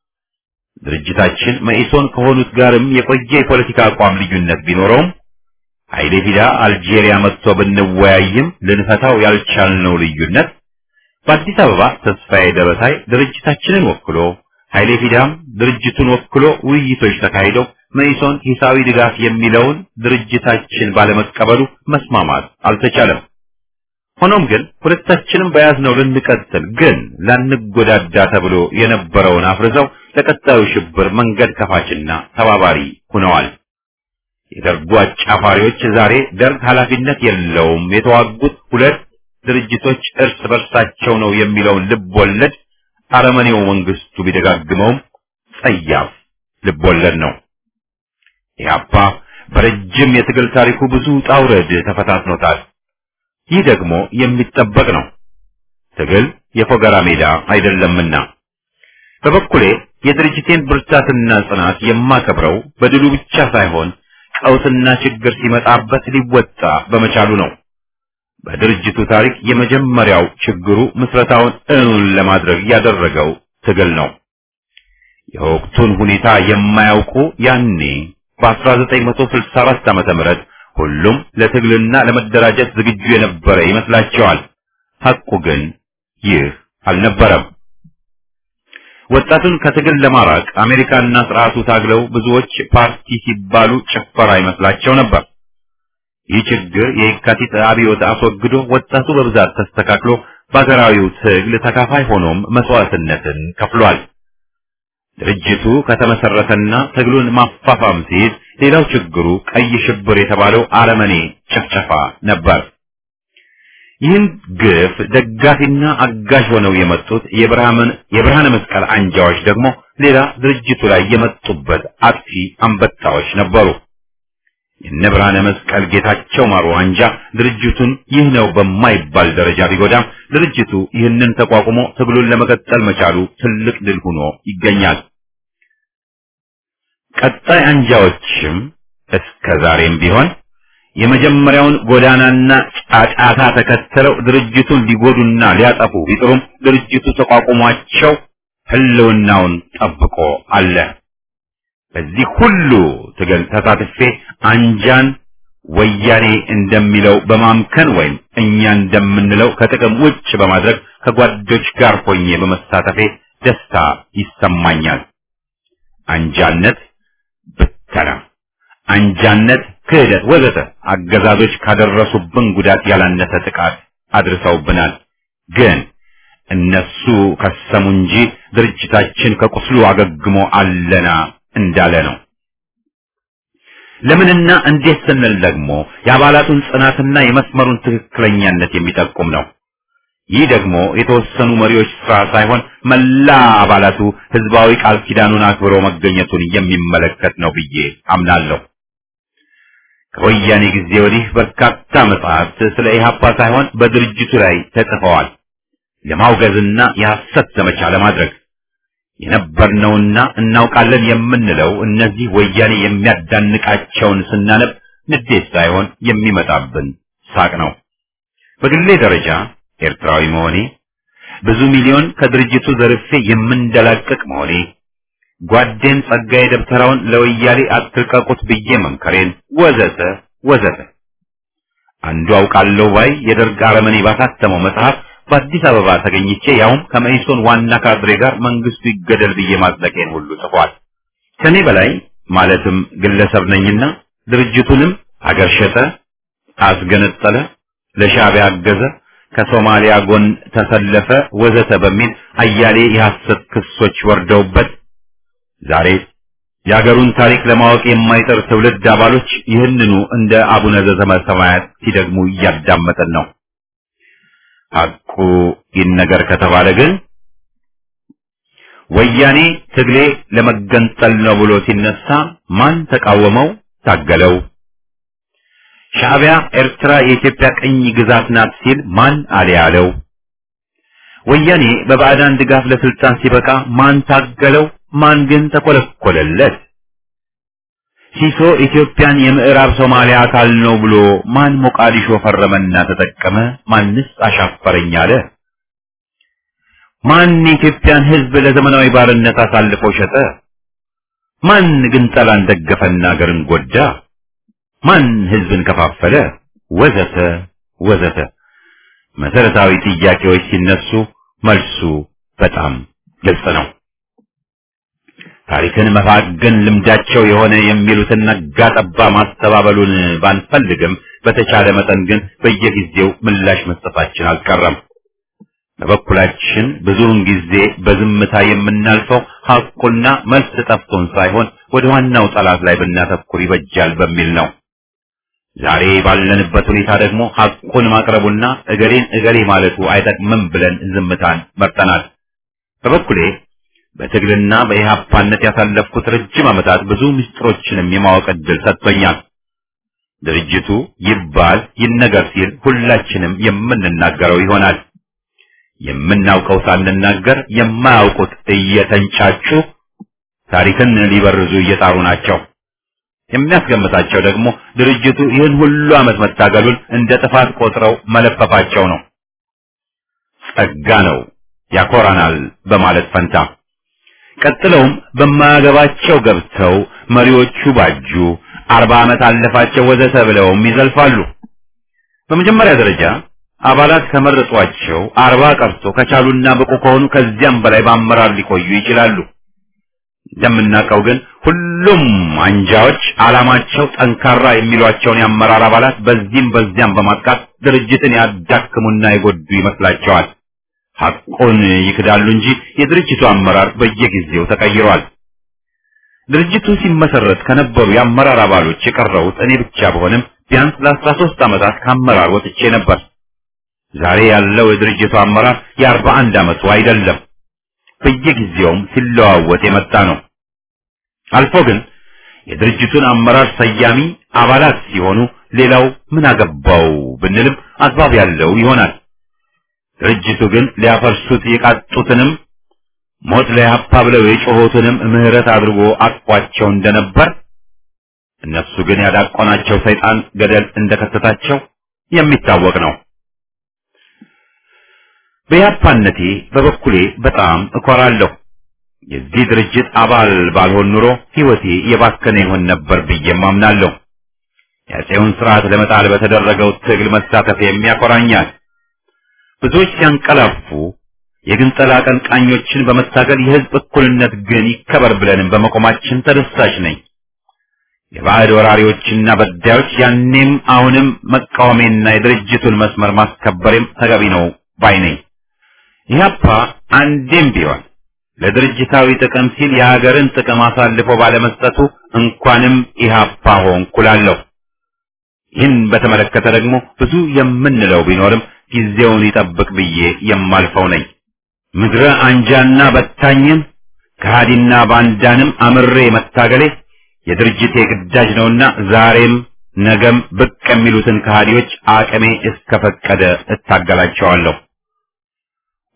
Speaker 1: ድርጅታችን መኢሶን ከሆኑት ጋርም የቆየ የፖለቲካ አቋም ልዩነት ቢኖረውም ኃይሌ ፊዳ አልጄሪያ መጥቶ ብንወያይም ልንፈታው ያልቻልነው ልዩነት በአዲስ አበባ ተስፋዬ ደበሳይ ድርጅታችንን ወክሎ ኃይሌ ፊዳም ድርጅቱን ወክሎ ውይይቶች ተካሂደው መኢሶን ሂሳዊ ድጋፍ የሚለውን ድርጅታችን ባለመቀበሉ መስማማት አልተቻለም። ሆኖም ግን ሁለታችንም በያዝነው ልንቀጥል ግን ላንጎዳዳ ተብሎ የነበረውን አፍርዘው ለቀጣዩ ሽብር መንገድ ከፋችና ተባባሪ ሆነዋል። የደርጉ አጫፋሪዎች ዛሬ ደርግ ኃላፊነት የለውም የተዋጉት ሁለት ድርጅቶች እርስ በርሳቸው ነው የሚለውን ልብ ወለድ አረመኔው መንግስቱ ቢደጋግመውም ጸያፍ ልብ ወለድ ነው። ኢህአፓ በረጅም የትግል ታሪኩ ብዙ ውጣ ውረድ ተፈታትኖታል። ይህ ደግሞ የሚጠበቅ ነው። ትግል የፎገራ ሜዳ አይደለምና። በበኩሌ የድርጅቴን ብርታትና ጽናት የማከብረው በድሉ ብቻ ሳይሆን ቀውስና ችግር ሲመጣበት ሊወጣ በመቻሉ ነው። በድርጅቱ ታሪክ የመጀመሪያው ችግሩ ምስረታውን እውን ለማድረግ ያደረገው ትግል ነው። የወቅቱን ሁኔታ የማያውቁ ያኔ በ1964 ዓመተ ምህረት ሁሉም ለትግልና ለመደራጀት ዝግጁ የነበረ ይመስላቸዋል። ሐቁ ግን ይህ አልነበረም። ወጣቱን ከትግል ለማራቅ አሜሪካና ስርዓቱ ታግለው ብዙዎች ፓርቲ ሲባሉ ጭፈራ ይመስላቸው ነበር። ይህ ችግር የካቲት አብዮት አስወግዶ ወጣቱ በብዛት ተስተካክሎ በሀገራዊው ትግል ተካፋይ ሆኖም መስዋዕትነትን ከፍሏል። ድርጅቱ ከተመሰረተና ትግሉን ማፋፋም ሲይዝ ሌላው ችግሩ ቀይ ሽብር የተባለው አረመኔ ጭፍጨፋ ነበር። ይህን ግፍ ደጋፊና አጋዥ ሆነው የመጡት የብርሃን የብርሃነ መስቀል አንጃዎች ደግሞ ሌላ ድርጅቱ ላይ የመጡበት አጥፊ አንበጣዎች ነበሩ። የነ ብርሃነ መስቀል ጌታቸው ማሩ አንጃ ድርጅቱን ይህ ነው በማይባል ደረጃ ቢጎዳም ድርጅቱ ይህንን ተቋቁሞ ትግሉን ለመቀጠል መቻሉ ትልቅ ድል ሆኖ ይገኛል። ቀጣይ አንጃዎችም እስከ ዛሬም ቢሆን የመጀመሪያውን ጎዳናና ጫጫታ ተከትለው ድርጅቱን ሊጎዱና ሊያጠፉ ቢጥሩም ድርጅቱ ተቋቁሟቸው ህልውናውን ጠብቆ አለ። በዚህ ሁሉ ትግል ተሳትፌ አንጃን ወያኔ እንደሚለው በማምከን ወይም እኛ እንደምንለው ከጥቅም ውጭ በማድረግ ከጓዶች ጋር ሆኜ በመሳተፌ ደስታ ይሰማኛል። አንጃነት ብተና፣ አንጃነት ክህደት፣ ወዘተ አገዛዞች ካደረሱብን ጉዳት ያላነሰ ጥቃት አድርሰውብናል። ግን እነሱ ከሰሙ እንጂ ድርጅታችን ከቁስሉ አገግሞ አለና እንዳለ ነው። ለምንና እንዴት ስንል ደግሞ የአባላቱን ጽናትና የመስመሩን ትክክለኛነት የሚጠቁም ነው። ይህ ደግሞ የተወሰኑ መሪዎች ስራ ሳይሆን መላ አባላቱ ህዝባዊ ቃል ኪዳኑን አክብሮ መገኘቱን የሚመለከት ነው ብዬ አምናለሁ። ከወያኔ ጊዜ ወዲህ በርካታ መጽሐፍት ስለ ኢህአፓ ሳይሆን በድርጅቱ ላይ ተጽፈዋል። ለማውገዝና የሐሰት ዘመቻ ለማድረግ የነበርነውና እናውቃለን የምንለው እነዚህ ወያኔ የሚያዳንቃቸውን ስናነብ ንዴት ሳይሆን የሚመጣብን ሳቅ ነው። በግሌ ደረጃ ኤርትራዊ መሆኔ፣ ብዙ ሚሊዮን ከድርጅቱ ዘርፌ የምንደላቀቅ መሆኔ፣ ጓዴን ጸጋዬ ደብተራውን ለወያኔ አትልቀቁት ብዬ መምከሬን ወዘተ ወዘተ አንዱ አውቃለሁ ባይ የደርግ አረመኔ ባሳተመው መጽሐፍ በአዲስ አበባ ተገኝቼ ያውም ከመኢሶን ዋና ካድሬ ጋር መንግስቱ ይገደል ብዬ ማጽደቄን ሁሉ ጽፏል። ከኔ በላይ ማለትም ግለሰብ ነኝና ድርጅቱንም አገር ሸጠ፣ አስገነጠለ፣ ለሻዕቢያ አገዘ፣ ከሶማሊያ ጎን ተሰለፈ ወዘተ በሚል አያሌ የሐሰት ክሶች ወርደውበት ዛሬ የአገሩን ታሪክ ለማወቅ የማይጠር ትውልድ አባሎች ይህንኑ እንደ አቡነ ዘበሰማያት ሲደግሙ እያዳመጠን ነው። ሐቁ ይነገር ከተባለ ግን ወያኔ ትግሌ ለመገንጠል ነው ብሎ ሲነሳ ማን ተቃወመው? ታገለው? ሻዕቢያ ኤርትራ የኢትዮጵያ ቅኝ ግዛት ናት ሲል ማን አለ ያለው? ወያኔ በባዕዳን ድጋፍ ለስልጣን ሲበቃ ማን ታገለው? ማን ግን ተኮለኮለለት? ሲሶ ኢትዮጵያን የምዕራብ ሶማሊያ አካል ነው ብሎ ማን ሞቃዲሾ ፈረመና ተጠቀመ? ማንስ አሻፈረኝ አለ? ማን የኢትዮጵያን ሕዝብ ለዘመናዊ ባርነት አሳልፎ ሸጠ? ማን ግን ጠላን ደገፈና አገርን ጎዳ? ማን ሕዝብን ከፋፈለ? ወዘተ ወዘተ መሰረታዊ ጥያቄዎች ሲነሱ መልሱ በጣም ግልጽ ነው። ታሪክን መፋገን ልምዳቸው የሆነ የሚሉትን ነጋ ጠባ ማስተባበሉን ባንፈልግም በተቻለ መጠን ግን በየጊዜው ምላሽ መስጠታችን አልቀረም። በበኩላችን ብዙውን ጊዜ በዝምታ የምናልፈው ሐቁና መልስ ጠፍቶን ሳይሆን ወደ ዋናው ጠላት ላይ ብናተኩር ይበጃል በሚል ነው። ዛሬ ባለንበት ሁኔታ ደግሞ ሐቁን ማቅረቡና እገሌን እገሌ ማለቱ አይጠቅምም ብለን ዝምታን መርጠናል። በበኩሌ በትግልና በኢህአፓነት ያሳለፍኩት ረጅም ዓመታት ብዙ ምስጢሮችንም የማወቅ ዕድል ሰጥቶኛል። ድርጅቱ ይባል ይነገር ሲል ሁላችንም የምንናገረው ይሆናል። የምናውቀው ሳንናገር የማያውቁት እየተንጫጩ ታሪክን ሊበርዙ እየጣሩ ናቸው። የሚያስገምታቸው ደግሞ ድርጅቱ ይህን ሁሉ ዓመት መታገሉን እንደ ጥፋት ቆጥረው መለፈፋቸው ነው። ጸጋ ነው ያኮራናል በማለት ፈንታ ቀጥለውም በማያገባቸው ገብተው መሪዎቹ ባጁ፣ አርባ ዓመት አለፋቸው ወዘተ ብለውም ይዘልፋሉ። በመጀመሪያ ደረጃ አባላት ከመረጧቸው አርባ ቀርቶ ከቻሉና ብቁ ከሆኑ ከዚያም በላይ በአመራር ሊቆዩ ይችላሉ። እንደምናውቀው ግን ሁሉም አንጃዎች ዓላማቸው ጠንካራ የሚሏቸውን የአመራር አባላት በዚህም በዚያም በማጥቃት ድርጅትን ያዳክሙና የጎዱ ይመስላቸዋል። ሐቁን ይክዳሉ እንጂ የድርጅቱ አመራር በየጊዜው ተቀይሯል። ድርጅቱ ሲመሰረት ከነበሩ የአመራር አባሎች የቀረሁት እኔ ብቻ በሆንም ቢያንስ ለአስራ ሦስት ዓመታት ከአመራር ወጥቼ ነበር። ዛሬ ያለው የድርጅቱ አመራር የአርባ አንድ ዓመቱ አይደለም። በየጊዜውም ሲለዋወጥ የመጣ ነው። አልፎ ግን የድርጅቱን አመራር ሰያሚ አባላት ሲሆኑ ሌላው ምን አገባው ብንልም አግባብ ያለው ይሆናል። ድርጅቱ ግን ሊያፈርሱት የቃጡትንም ሞት ለያፓ ብለው የጮሆትንም ምህረት አድርጎ አቅፏቸው እንደነበር እነሱ ግን ያዳቆናቸው ሰይጣን ገደል እንደከተታቸው የሚታወቅ ነው። በያፓነቴ በበኩሌ በጣም እኮራለሁ። የዚህ ድርጅት አባል ባልሆን ኑሮ ሕይወቴ የባከነ ይሆን ነበር ብዬም አምናለሁ። የአፄውን ስርዓት ለመጣል በተደረገው ትግል መሳተፍ የሚያኮራኛል። ብዙዎች ሲያንቀላፉ የግንጠላ አቀንቃኞችን በመታገል የህዝብ እኩልነት ግን ይከበር ብለንም በመቆማችን ተደሳች ነኝ። የባዕድ ወራሪዎችና በዳዮች ያኔም አሁንም መቃወሜና የድርጅቱን መስመር ማስከበሬም ተገቢ ነው ባይ ነኝ። ኢህአፓ አንዴም ቢሆን ለድርጅታዊ ጥቅም ሲል የሀገርን ጥቅም አሳልፎ ባለመስጠቱ እንኳንም ኢህአፓ ሆንኩ እላለሁ። ይህን በተመለከተ ደግሞ ብዙ የምንለው ቢኖርም ጊዜውን ይጠብቅ ብዬ የማልፈው ነኝ። ምድረ አንጃና በታኝን ከሃዲና ባንዳንም አምሬ መታገሌ የድርጅቴ ግዳጅ ነውና ዛሬም ነገም ብቅ የሚሉትን ከሃዲዎች አቅሜ እስከፈቀደ እታገላቸዋለሁ።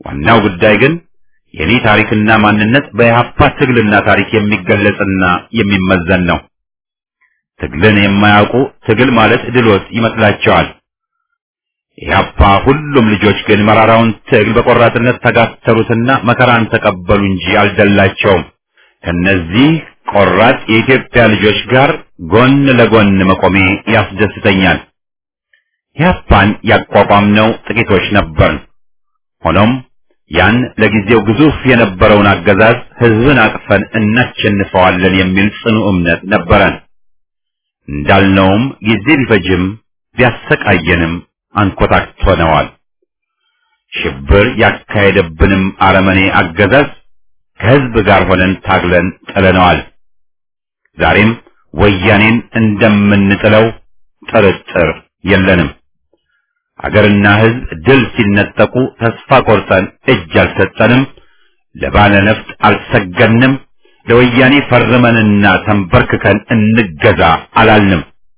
Speaker 1: ዋናው ጉዳይ ግን የኔ ታሪክና ማንነት በኢህአፓ ትግልና ታሪክ የሚገለጽና የሚመዘን ነው። ትግልን የማያውቁ ትግል ማለት ድሎት ይመስላቸዋል። ኢህአፓ ሁሉም ልጆች ግን መራራውን ትግል በቆራጥነት ተጋተሩትና መከራን ተቀበሉ እንጂ አልደላቸውም። ከነዚህ ቆራጥ የኢትዮጵያ ልጆች ጋር ጎን ለጎን መቆሜ ያስደስተኛል። ኢህአፓን ያቋቋምነው ጥቂቶች ነበርን። ሆኖም ያን ለጊዜው ግዙፍ የነበረውን አገዛዝ ህዝብን አቅፈን እናሸንፈዋለን የሚል ጽኑ እምነት ነበረን። እንዳልነውም ጊዜ ቢፈጅም ቢያሰቃየንም አንኮታክቶነዋል። ሽብር ያካሄደብንም አረመኔ አገዛዝ ከህዝብ ጋር ሆነን ታግለን ጥለነዋል። ዛሬም ወያኔን እንደምንጥለው ጥርጥር የለንም። አገርና ህዝብ ድል ሲነጠቁ ተስፋ ቆርጠን እጅ አልሰጠንም። ለባለ ነፍጥ አልሰገንም። ለወያኔ ፈርመንና ተንበርክከን እንገዛ አላልንም።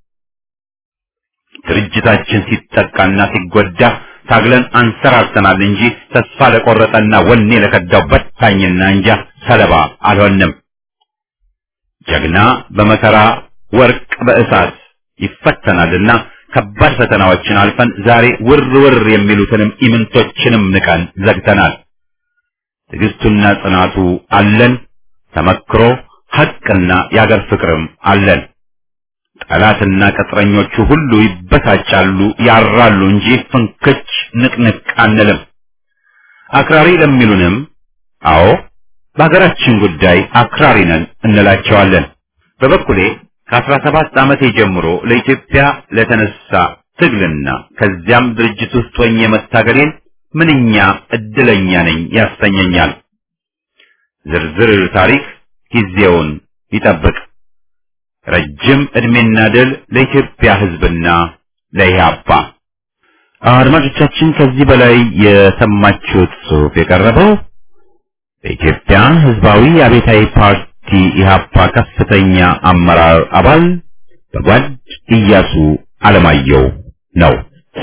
Speaker 1: ድርጅታችን ሲጠቃና ሲጎዳ ታግለን አንሰራርተናል እንጂ ተስፋ ለቆረጠና ወኔ ለከዳው በታኝና እንጃ ሰለባ አልሆንም። ጀግና በመከራ ወርቅ በእሳት ይፈተናልና ከባድ ፈተናዎችን አልፈን ዛሬ ውር ውር የሚሉትንም ኢምንቶችንም ንቀን ዘግተናል። ትዕግስቱና ጽናቱ አለን። ተመክሮ ሐቅና የአገር ፍቅርም አለን። ጠላትና ቅጥረኞቹ ሁሉ ይበሳጫሉ፣ ያራሉ እንጂ ፍንክች ንቅንቅ አንልም። አክራሪ ለሚሉንም አዎ በሀገራችን ጉዳይ አክራሪ ነን እንላቸዋለን። በበኩሌ ከአስራ ሰባት ዓመቴ ጀምሮ ለኢትዮጵያ ለተነሳ ትግልና ከዚያም ድርጅት ውስጥ ሆኜ መታገሌን ምንኛ እድለኛ ነኝ ያሰኘኛል። ዝርዝር ታሪክ ጊዜውን ይጠብቅ። ረጅም ዕድሜና ድል ለኢትዮጵያ ሕዝብና ለኢህአፓ። አድማጮቻችን ከዚህ በላይ የሰማችሁት ጽሑፍ የቀረበው በኢትዮጵያ ሕዝባዊ አብዮታዊ ፓርቲ ኢህአፓ ከፍተኛ አመራር አባል በጓድ ኢያሱ አለማየሁ ነው።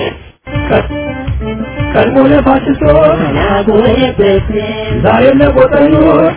Speaker 3: ቀድሞ ለፋሽስቶች ዛሬም ለቆጠኞች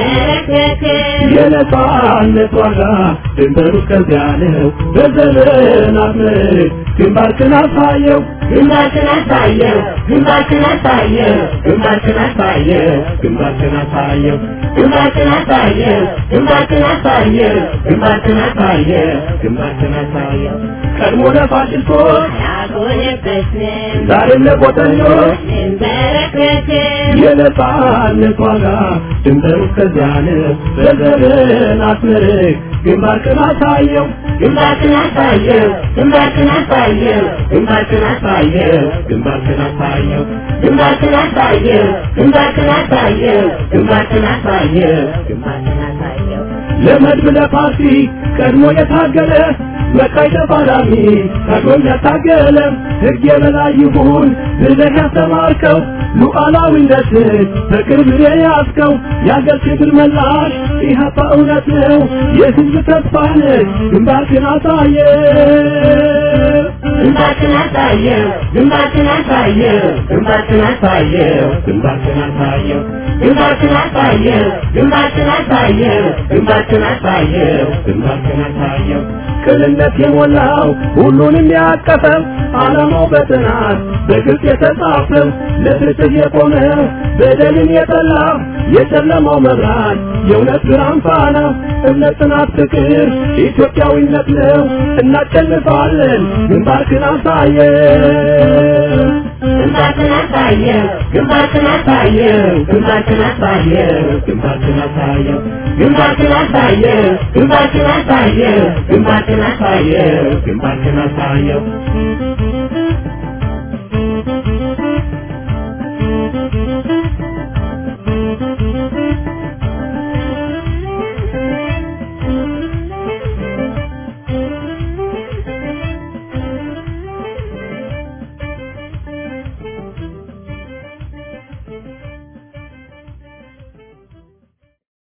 Speaker 3: የነጻነት ዋጋ ድንበሩ ከዚያ ነው። በዘመናት ምርት ግንባርክን አሳየው
Speaker 5: ግንባርክን አሳየው ግንባርክን አሳየው ግንባርክን አሳየው
Speaker 3: ግንባርክን አሳየው
Speaker 5: ግንባርክን አሳየው ግንባርክን አሳየው ግንባርክን አሳየው
Speaker 3: ግንባርክን አሳየው ቀድሞ ለፋሽስቶች
Speaker 5: ያጎነበስን
Speaker 3: ዛሬም ለቆጠኞች
Speaker 5: እንበረከክን
Speaker 3: የነጻነት ዋጋ ድንበሩ ከዚያ ነው። በዘመናት ምርት ግንባርክን አሳየው
Speaker 5: ግንባርክን አሳየው ግንባርክን አሳየው ግንባርክን አሳየው
Speaker 3: ግንባርክን አሳየው
Speaker 5: ግንባርክን አሳየው ግንባርክን አሳየው ግንባርክን አሳየው ግንባርክን አሳየው
Speaker 3: ለመድብ ለፓርቲ ቀድሞ የታገለ መቃይ ተፋላሚ ታግሎም ያታገለ ሕግ የበላይ ይሁን ብለህ ያስተማርከው ሉዓላዊነትን በቅርብ የያዝከው የአገር ክብር መላሽ ኢህአፓ እውነት ነው የህዝብ ተስፋ ነህ ግንባርክን አሳየ
Speaker 5: ግንባርክን አሳየው ግንባርክን አሳየው ግንባርክን አሳየው
Speaker 3: ግንባርክን አሳየው
Speaker 5: ግንባርክን አሳየው ግንባርክን አሳየው ግንባርክን አሳየው
Speaker 3: ግንባርክን አሳየው ቅንነት የሞላው ሁሉንም ያቀፈው ዓላማው በጥናት በግልጽ የተጻፈው ለፍትህ የቆመ በደልን የጠላ የጨለማው መብራት የእውነት ብርሃን ፋና እምነት፣ ጽናት፣ ፍቅር ኢትዮጵያዊነት ነው። እናሸንፋለን። ግንባርክን አሳየው
Speaker 5: ግንባርክን አሳየው ግንባርክን አሳየው ግንባርክን አሳየው
Speaker 3: ግንባርክን አሳየው
Speaker 5: ግንባርክን አሳየው ግንባርክን አሳየው ግንባርክን አሳየው
Speaker 3: ግንባርክን አሳየው